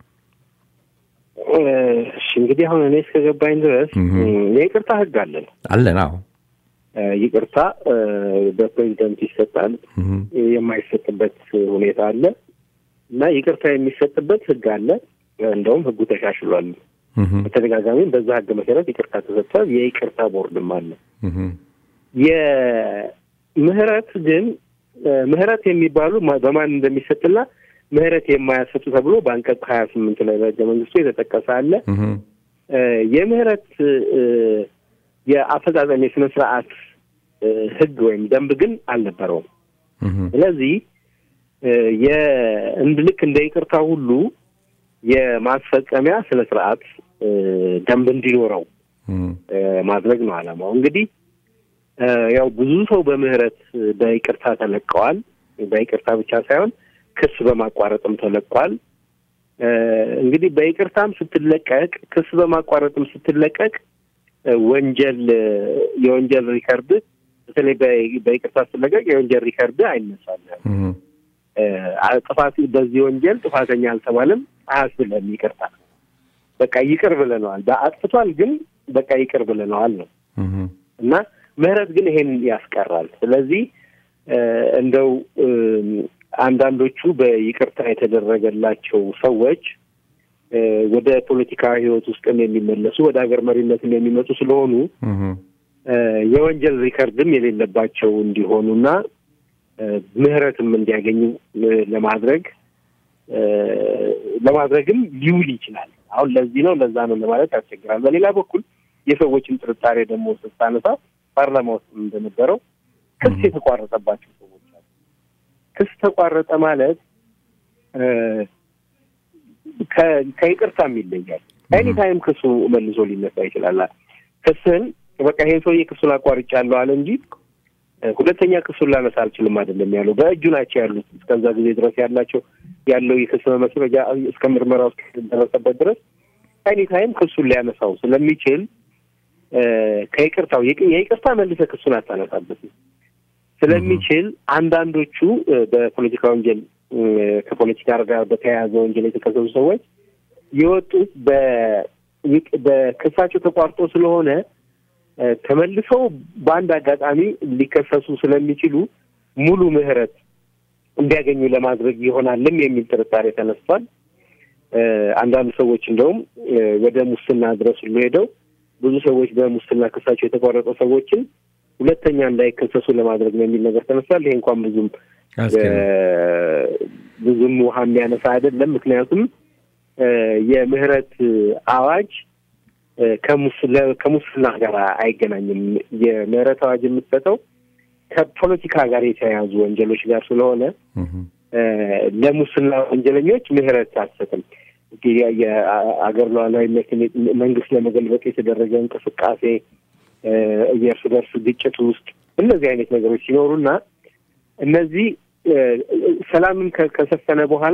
እሺ እንግዲህ አሁን እኔ እስከገባኝ ድረስ የይቅርታ ህግ አለን አለን። አዎ ይቅርታ በፕሬዚደንት ይሰጣል፣ የማይሰጥበት ሁኔታ አለ እና ይቅርታ የሚሰጥበት ህግ አለ። እንደውም ህጉ ተሻሽሏል። በተደጋጋሚም በዛ ህግ መሰረት ይቅርታ ተሰጥቷል። የይቅርታ ቦርድም አለ። የምህረት ግን ምህረት የሚባሉ በማን እንደሚሰጥና ምህረት የማያሰጡ ተብሎ በአንቀጽ ሀያ ስምንት ላይ በህገ መንግስቱ የተጠቀሰ አለ። የምህረት የአፈጻጸም የስነ ስርዓት ህግ ወይም ደንብ ግን አልነበረውም። ስለዚህ የእንድ ልክ እንደ ይቅርታ ሁሉ የማስፈጸሚያ ስነ ስርዓት ደንብ እንዲኖረው ማድረግ ነው አላማው። እንግዲህ ያው ብዙ ሰው በምህረት በይቅርታ ተለቀዋል። በይቅርታ ብቻ ሳይሆን ክስ በማቋረጥም ተለቋል። እንግዲህ በይቅርታም ስትለቀቅ፣ ክስ በማቋረጥም ስትለቀቅ ወንጀል የወንጀል ሪከርድ በተለይ በይቅርታ ስትለቀቅ የወንጀል ሪከርድ አይነሳልም። ጥፋት በዚህ ወንጀል ጥፋተኛ አልተባለም አያስብለም። ይቅርታ በቃ ይቅር ብለነዋል። በአጥፍቷል ግን በቃ ይቅር ብለነዋል ነው እና ምህረት ግን ይሄን ያስቀራል። ስለዚህ እንደው አንዳንዶቹ በይቅርታ የተደረገላቸው ሰዎች ወደ ፖለቲካ ህይወት ውስጥም የሚመለሱ ወደ ሀገር መሪነትም የሚመጡ ስለሆኑ የወንጀል ሪከርድም የሌለባቸው እንዲሆኑና ምህረትም እንዲያገኙ ለማድረግ ለማድረግም ሊውል ይችላል። አሁን ለዚህ ነው ለዛ ነው ለማለት ያስቸግራል። በሌላ በኩል የሰዎችን ጥርጣሬ ደግሞ ስታነሳ ፓርላማ ውስጥ እንደነበረው ክስ የተቋረጠባቸው ሰዎች አሉ። ክስ ተቋረጠ ማለት ከይቅርታም ይለያል። ኤኒ ታይም ክሱ መልሶ ሊነሳ ይችላል። ክስህን በቃ ይሄን ሰውዬ ክሱን አቋርጫለሁ አለ እንጂ ሁለተኛ ክሱን ላነሳ አልችልም አይደለም ያለው። በእጁ ናቸው ያሉት እስከዛ ጊዜ ድረስ ያላቸው ያለው የክስ መመስረጃ እስከ ምርመራ ውስጥ ደረሰበት ድረስ ኤኒ ታይም ክሱን ሊያነሳው ስለሚችል ከይቅርታው የይቅርታ መልሰ ክሱን አታነሳበትም ስለሚችል አንዳንዶቹ በፖለቲካ ወንጀል ከፖለቲካ ጋር በተያያዘ ወንጀል የተከሰሱ ሰዎች የወጡት በክሳቸው ተቋርጦ ስለሆነ ተመልሰው በአንድ አጋጣሚ ሊከሰሱ ስለሚችሉ ሙሉ ምህረት እንዲያገኙ ለማድረግ ይሆናልም የሚል ጥርጣሬ ተነስቷል። አንዳንድ ሰዎች እንደውም ወደ ሙስና ድረስ ሁሉ ሄደው ብዙ ሰዎች በሙስና ክሳቸው የተቋረጠ ሰዎችን ሁለተኛ እንዳይከሰሱ ለማድረግ ነው የሚል ነገር ተነስቷል። ይሄ እንኳን ብዙም ብዙም ውሃ የሚያነሳ አይደለም። ምክንያቱም የምህረት አዋጅ ከሙስና ጋር አይገናኝም። የምህረት አዋጅ የምትሰጠው ከፖለቲካ ጋር የተያያዙ ወንጀሎች ጋር ስለሆነ እህ፣ እ፣ ለሙስና ወንጀለኞች ምህረት አትሰጥም። እንግዲህ የአገር ሉዓላዊነትን መንግስት ለመገልበጥ የተደረገ እንቅስቃሴ እ፣ የእርስ በርስ ግጭት ውስጥ እነዚህ አይነት ነገሮች ሲኖሩና እነዚህ እ፣ ሰላምን ከ- ከሰፈነ በኋላ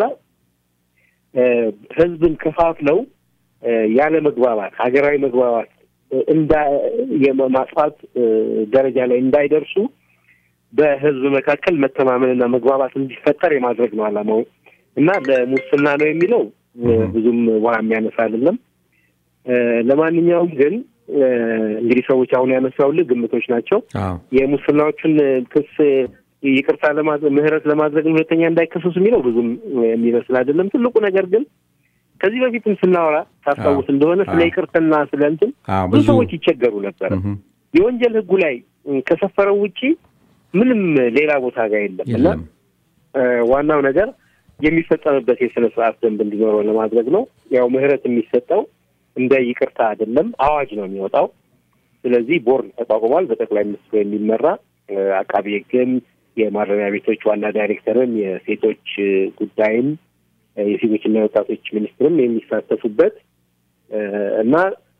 እ፣ ህዝብን ከፋፍለው እ፣ ያለ መግባባት ሀገራዊ መግባባት እ፣ እንዳ የማጥፋት እ፣ ደረጃ ላይ እንዳይደርሱ በህዝብ መካከል መተማመንና መግባባት እንዲፈጠር የማድረግ ነው ዓላማው እና ለሙስና ነው የሚለው እ፣ ብዙም ውሃ የሚያነሳ አይደለም። እ፣ ለማንኛውም ግን እ፣ እንግዲህ ሰዎች አሁን ያነሳውልህ ግምቶች ናቸው። አዎ የሙስናዎቹን ክስ ይቅርታ ለማድረግ ምህረት ለማድረግ ሁለተኛ እንዳይከሰሱ የሚለው ብዙም የሚመስል አይደለም። ትልቁ ነገር ግን ከዚህ በፊትም ስናወራ ታስታውስ እንደሆነ ስለ አዎ። ይቅርታና ስለ እንትን አዎ፣ ብዙ ብዙ ሰዎች ይቸገሩ ነበር። እህ፣ የወንጀል ህጉ ላይ እ፣ ከሰፈረው ውጪ ምንም ሌላ ቦታ ጋር የለም እና የለም እ፣ ዋናው ነገር የሚፈጸምበት የስነ ስርዓት ደንብ እንዲኖረው ለማድረግ ነው። ያው ምህረት የሚሰጠው እንደ ይቅርታ አይደለም፣ አዋጅ ነው የሚወጣው። ስለዚህ ቦርድ ተቋቁሟል፣ በጠቅላይ ሚኒስትሩ የሚመራ እ፣ አቃቢ ህግም፣ የማረሚያ ቤቶች ዋና ዳይሬክተርም፣ የሴቶች እ፣ ጉዳይም እ፣ የሴቶችና የወጣቶች ሚኒስትርም የሚሳተፉበት እ፣ እና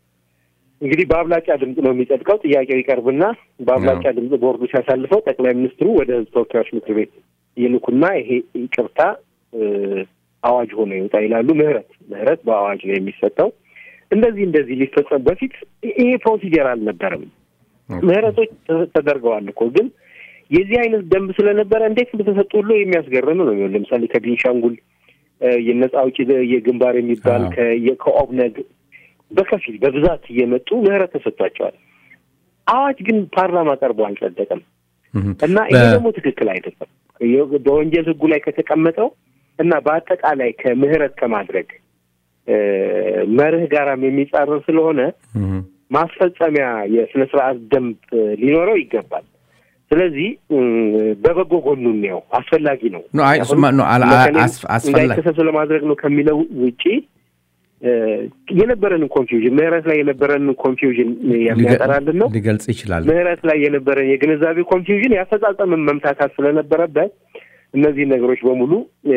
እንግዲህ በአብላጫ ድምፅ ነው የሚጸድቀው። ጥያቄው ይቀርብና በአብላጫ ድምፅ ቦርዱ ሲያሳልፈው ጠቅላይ ሚኒስትሩ ወደ ህዝብ ተወካዮች ምክር ቤት ይልኩና ይሄ ይቅርታ እ፣ አዋጅ ሆኖ ይወጣ ይላሉ። ምህረት ምህረት በአዋጅ ነው የሚሰጠው። እንደዚህ እንደዚህ ሊፈጸም በፊት ይሄ ፕሮሲጀር አልነበረም። ምህረቶች ተ- ተደርገዋል እኮ ግን የዚህ አይነት ደንብ ስለነበረ እንዴት እንደተሰጡ ሁሉ የሚያስገርም ነው። የሚሆን ለምሳሌ ከቤንሻንጉል እ፣ የነጻ አውጪ የግንባር የሚባል አዎ። ከ- የ- ከኦብነግ በከፊል በብዛት እየመጡ ምህረት ተሰጥቷቸዋል። አዋጅ ግን ፓርላማ ቀርቦ አልጸደቀም እህ። እና ይሄ በ- ደግሞ ትክክል አይደለም። የ- በወንጀል ህጉ ላይ ከተቀመጠው እና በአጠቃላይ ከምህረት ከማድረግ እ፣ መርህ ጋራም የሚጻረር ስለሆነ እህ፣ ማስፈጸሚያ የስነ ስርዓት ደንብ እ፣ ሊኖረው ይገባል። ስለዚህ እም፣ በበጎ ጎኑ ነው አስፈላጊ ነው። ኖ፣ አይ፣ አሁን እሱማ ኖ፣ አላ- በተለይ አስ- አስፈላ- እንዳይከሰሱ ለማድረግ ነው ከሚለው ውጪ እ፣ የነበረንን ኮንፊውዥን ምህረት ላይ የነበረንን ኮንፊውዥን የሚያጠራልን ነው። ሊገልጽ ይችላል። ምህረት ላይ የነበረን የግንዛቤ ኮንፊውዥን ያፈጻጸምን መምታታት ስለነበረበት እነዚህ ነገሮች በሙሉ እ፣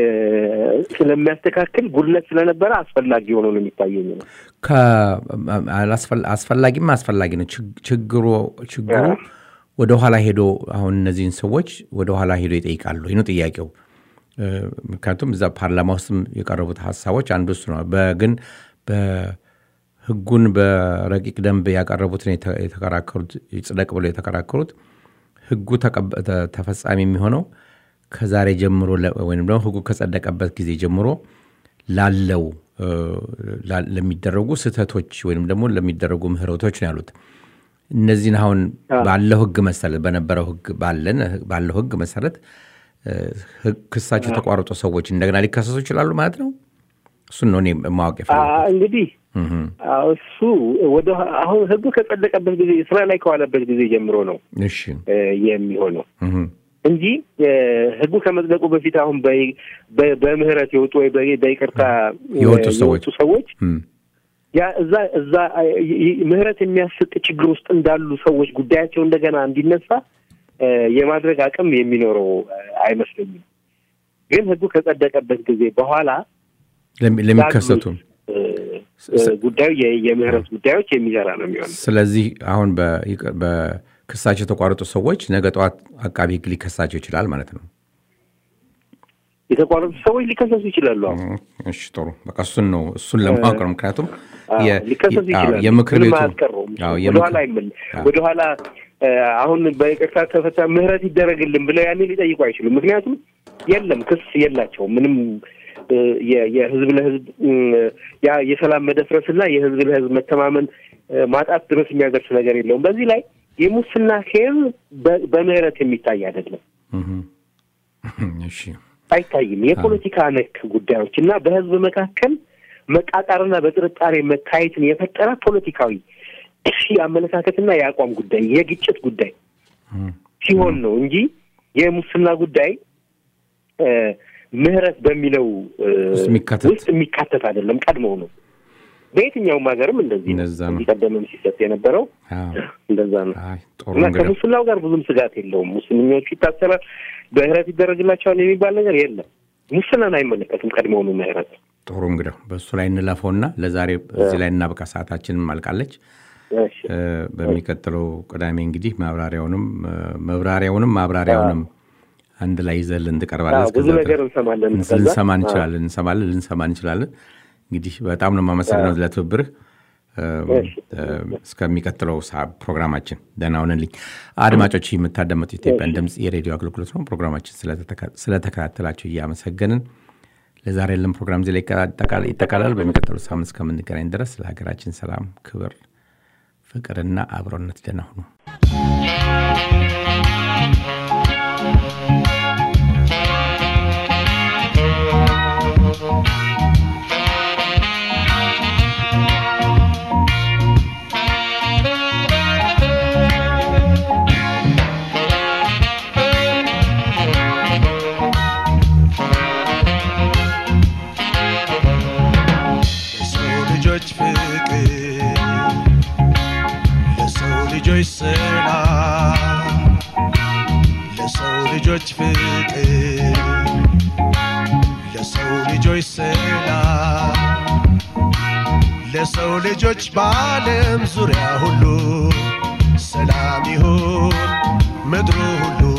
ስለሚያስተካክል ጉድለት ስለነበረ አስፈላጊ ሆኖ ነው የሚታየኝ ነው። ከ- አላስፈላ- አስፈላጊም አስፈላጊ ነው። ችግ- ችግሩ ችግሩ አዎ። ወደ ኋላ ሄዶ አሁን እነዚህን ሰዎች ወደ ኋላ ሄዶ ይጠይቃሉ። ይህ ነው ጥያቄው። እ፣ ምክንያቱም እዛ ፓርላማ ውስጥም የቀረቡት ሀሳቦች አንዱ እሱ ነው። በግን በህጉን በረቂቅ ደንብ ያቀረቡትን የተ- የተከራከሩት ይጽደቅ ብሎ የተከራከሩት ህጉ ተቀበ- ተ- ተፈጻሚ የሚሆነው ከዛሬ ጀምሮ ለ- ወይም ደግሞ ህጉ ከጸደቀበት ጊዜ ጀምሮ ላለው እ፣ ላ- ለሚደረጉ ስህተቶች ወይም ደግሞ ለሚደረጉ ምህረቶች ነው ያሉት። እነዚህን አሁን አዎ። ባለው ህግ መሰረት በነበረው ህግ ባለን ባለው ህግ መሰረት እ፣ ህግ- ክሳቸው የተቋረጡ ሰዎች እንደገና ሊከሰሱ ይችላሉ ማለት ነው። እሱን ነው እኔ ማወቅ አ- የፈለጉት። እንግዲህ አዎ፣ እሱ ወደ አሁን ህጉ ከጸደቀበት ጊዜ ስራ ላይ ከዋለበት ጊዜ ጀምሮ ነው እሺ እ፣ የሚሆነው እህ፣ እንጂ እ፣ ህጉ ከመጽደቁ በፊት አሁን በይ- በ- በምህረት የወጡ ወይ በ- በይቅርታ እ፣ የወጡ ሰዎች። የወጡ ሰዎች እም፣ ያ እዛ እዛ ይ- ይ- ምህረት የሚያስቅ ችግር ውስጥ እንዳሉ ሰዎች ጉዳያቸው እንደገና እንዲነሳ እ፣ የማድረግ አቅም የሚኖረው እ፣ አይመስለኝም። ግን ህጉ ከጸደቀበት ጊዜ በኋላ ለሚ- ለሚከሰቱ እ፣ እ፣ ጉዳዩ የ- የምህረት ጉዳዮች የሚሰራ ነው የሚሆነው። ስለዚህ አሁን በይቅ- በክሳቸው የተቋረጡ ሰዎች ነገ ጠዋት አቃቢ ህግ ሊከሳቸው ይችላል ማለት ነው። የተቋረጡ ሰዎች ሊከሰሱ ይችላሉ። አሁን እሺ ጥሩ። በቃ እሱን ነው እሱን ለማወቅ ነው። ምክንያቱም አዎ፣ የ- ሊከሰሱ የ- አዎ፣ ይችላሉ። የምክር ምንም ቤቱ አያስቀረውም። አዎ፣ ወደኋላ የምክር- አይመል አዎ። ወደኋላ እ፣ አሁን በይቅርታ ተፈታ ምህረት ይደረግልን ብለው ያኔ ሊጠይቁ አይችሉም። ምክንያቱም የለም ክስ የላቸውም ምንም እ፣ የ- የህዝብ ለህዝብ እ፣ ያ የሰላም መደፍረስና የህዝብ ለህዝብ መተማመን እ፣ ማጣት ድረስ የሚያደርስ ነገር የለውም። በዚህ ላይ የሙስና ኬዝ በ- በምህረት የሚታይ አይደለም እህ፣ እሺ አይታይም። የፖለቲካ ነክ ጉዳዮች እና በህዝብ መካከል መቃቃርና በጥርጣሬ መታየትን የፈጠረ ፖለቲካዊ የአመለካከትና የአቋም ጉዳይ የግጭት ጉዳይ ሲሆን ነው እንጂ የሙስና ጉዳይ እ፣ ምህረት በሚለው እ፣ ውስጥ የሚካተት- ውስጥ የሚካተት አይደለም። ቀድሞው ነው በየትኛውም ሀገርም እንደዚህ ነው። እንደዛ ነው። ከዚህ ቀደምም ሲሰጥ የነበረው አዎ። እንደዛ ነው አይ ጥሩ እና እንግዲህ ከሙስናው ጋር ብዙም ስጋት የለውም። ሙስልኞቹ ይታሰራል፣ ምህረት ይደረግላቸዋል የሚባል ነገር የለም። ሙስናን አይመለከትም ቀድሞውኑ ምህረት። ጥሩ እንግዲህ በእሱ ላይ እንለፈውና ለዛሬ እዚህ ላይ እናብቃ። ሰዓታችንም አልቃለች። እሺ እ፣ በሚቀጥለው ቅዳሜ እንግዲህ ማብራሪያውንም እ፣ መብራሪያውንም ማብራሪያውንም አንድ ላይ ይዘልን ትቀርባለህ። አዎ፣ ብዙ እስከዛ ነገር እንሰማለን። ድረስ ከዛ- ልንሰማ አዎ። እንችላለን፣ እንሰማለን፣ ልንሰማ እንችላለን። እንግዲህ በጣም ነው የማመሰግነው ለትብብርህ። እ፣ እሺ። እ፣ እስከሚቀጥለው ሰዓት ፕሮግራማችን ደህና ሁንልኝ። አድማጮች የምታዳመጡ ኢትዮጵያን ድምፅ የሬዲዮ አገልግሎት ነው። ፕሮግራማችን ስለተተካ- ስለተከታተላችሁ እያመሰገንን ለዛሬ ያለን ፕሮግራም እዚህ ላይ ይጠቃል- ይጠቃላል። በሚቀጥለው ሳምንት እስከምንገናኝ ድረስ ለሀገራችን ሰላም፣ ክብር፣ ፍቅርና አብሮነት ደህና ሁኑ። ለሰው ልጆች ፍቅር ለሰው ልጆች ሰላም ለሰው ልጆች ፍቅር ለሰው ልጆች ሰላም ለሰው ልጆች በዓለም ዙሪያ ሁሉ ሰላም ይሁን ምድሩ ሁሉ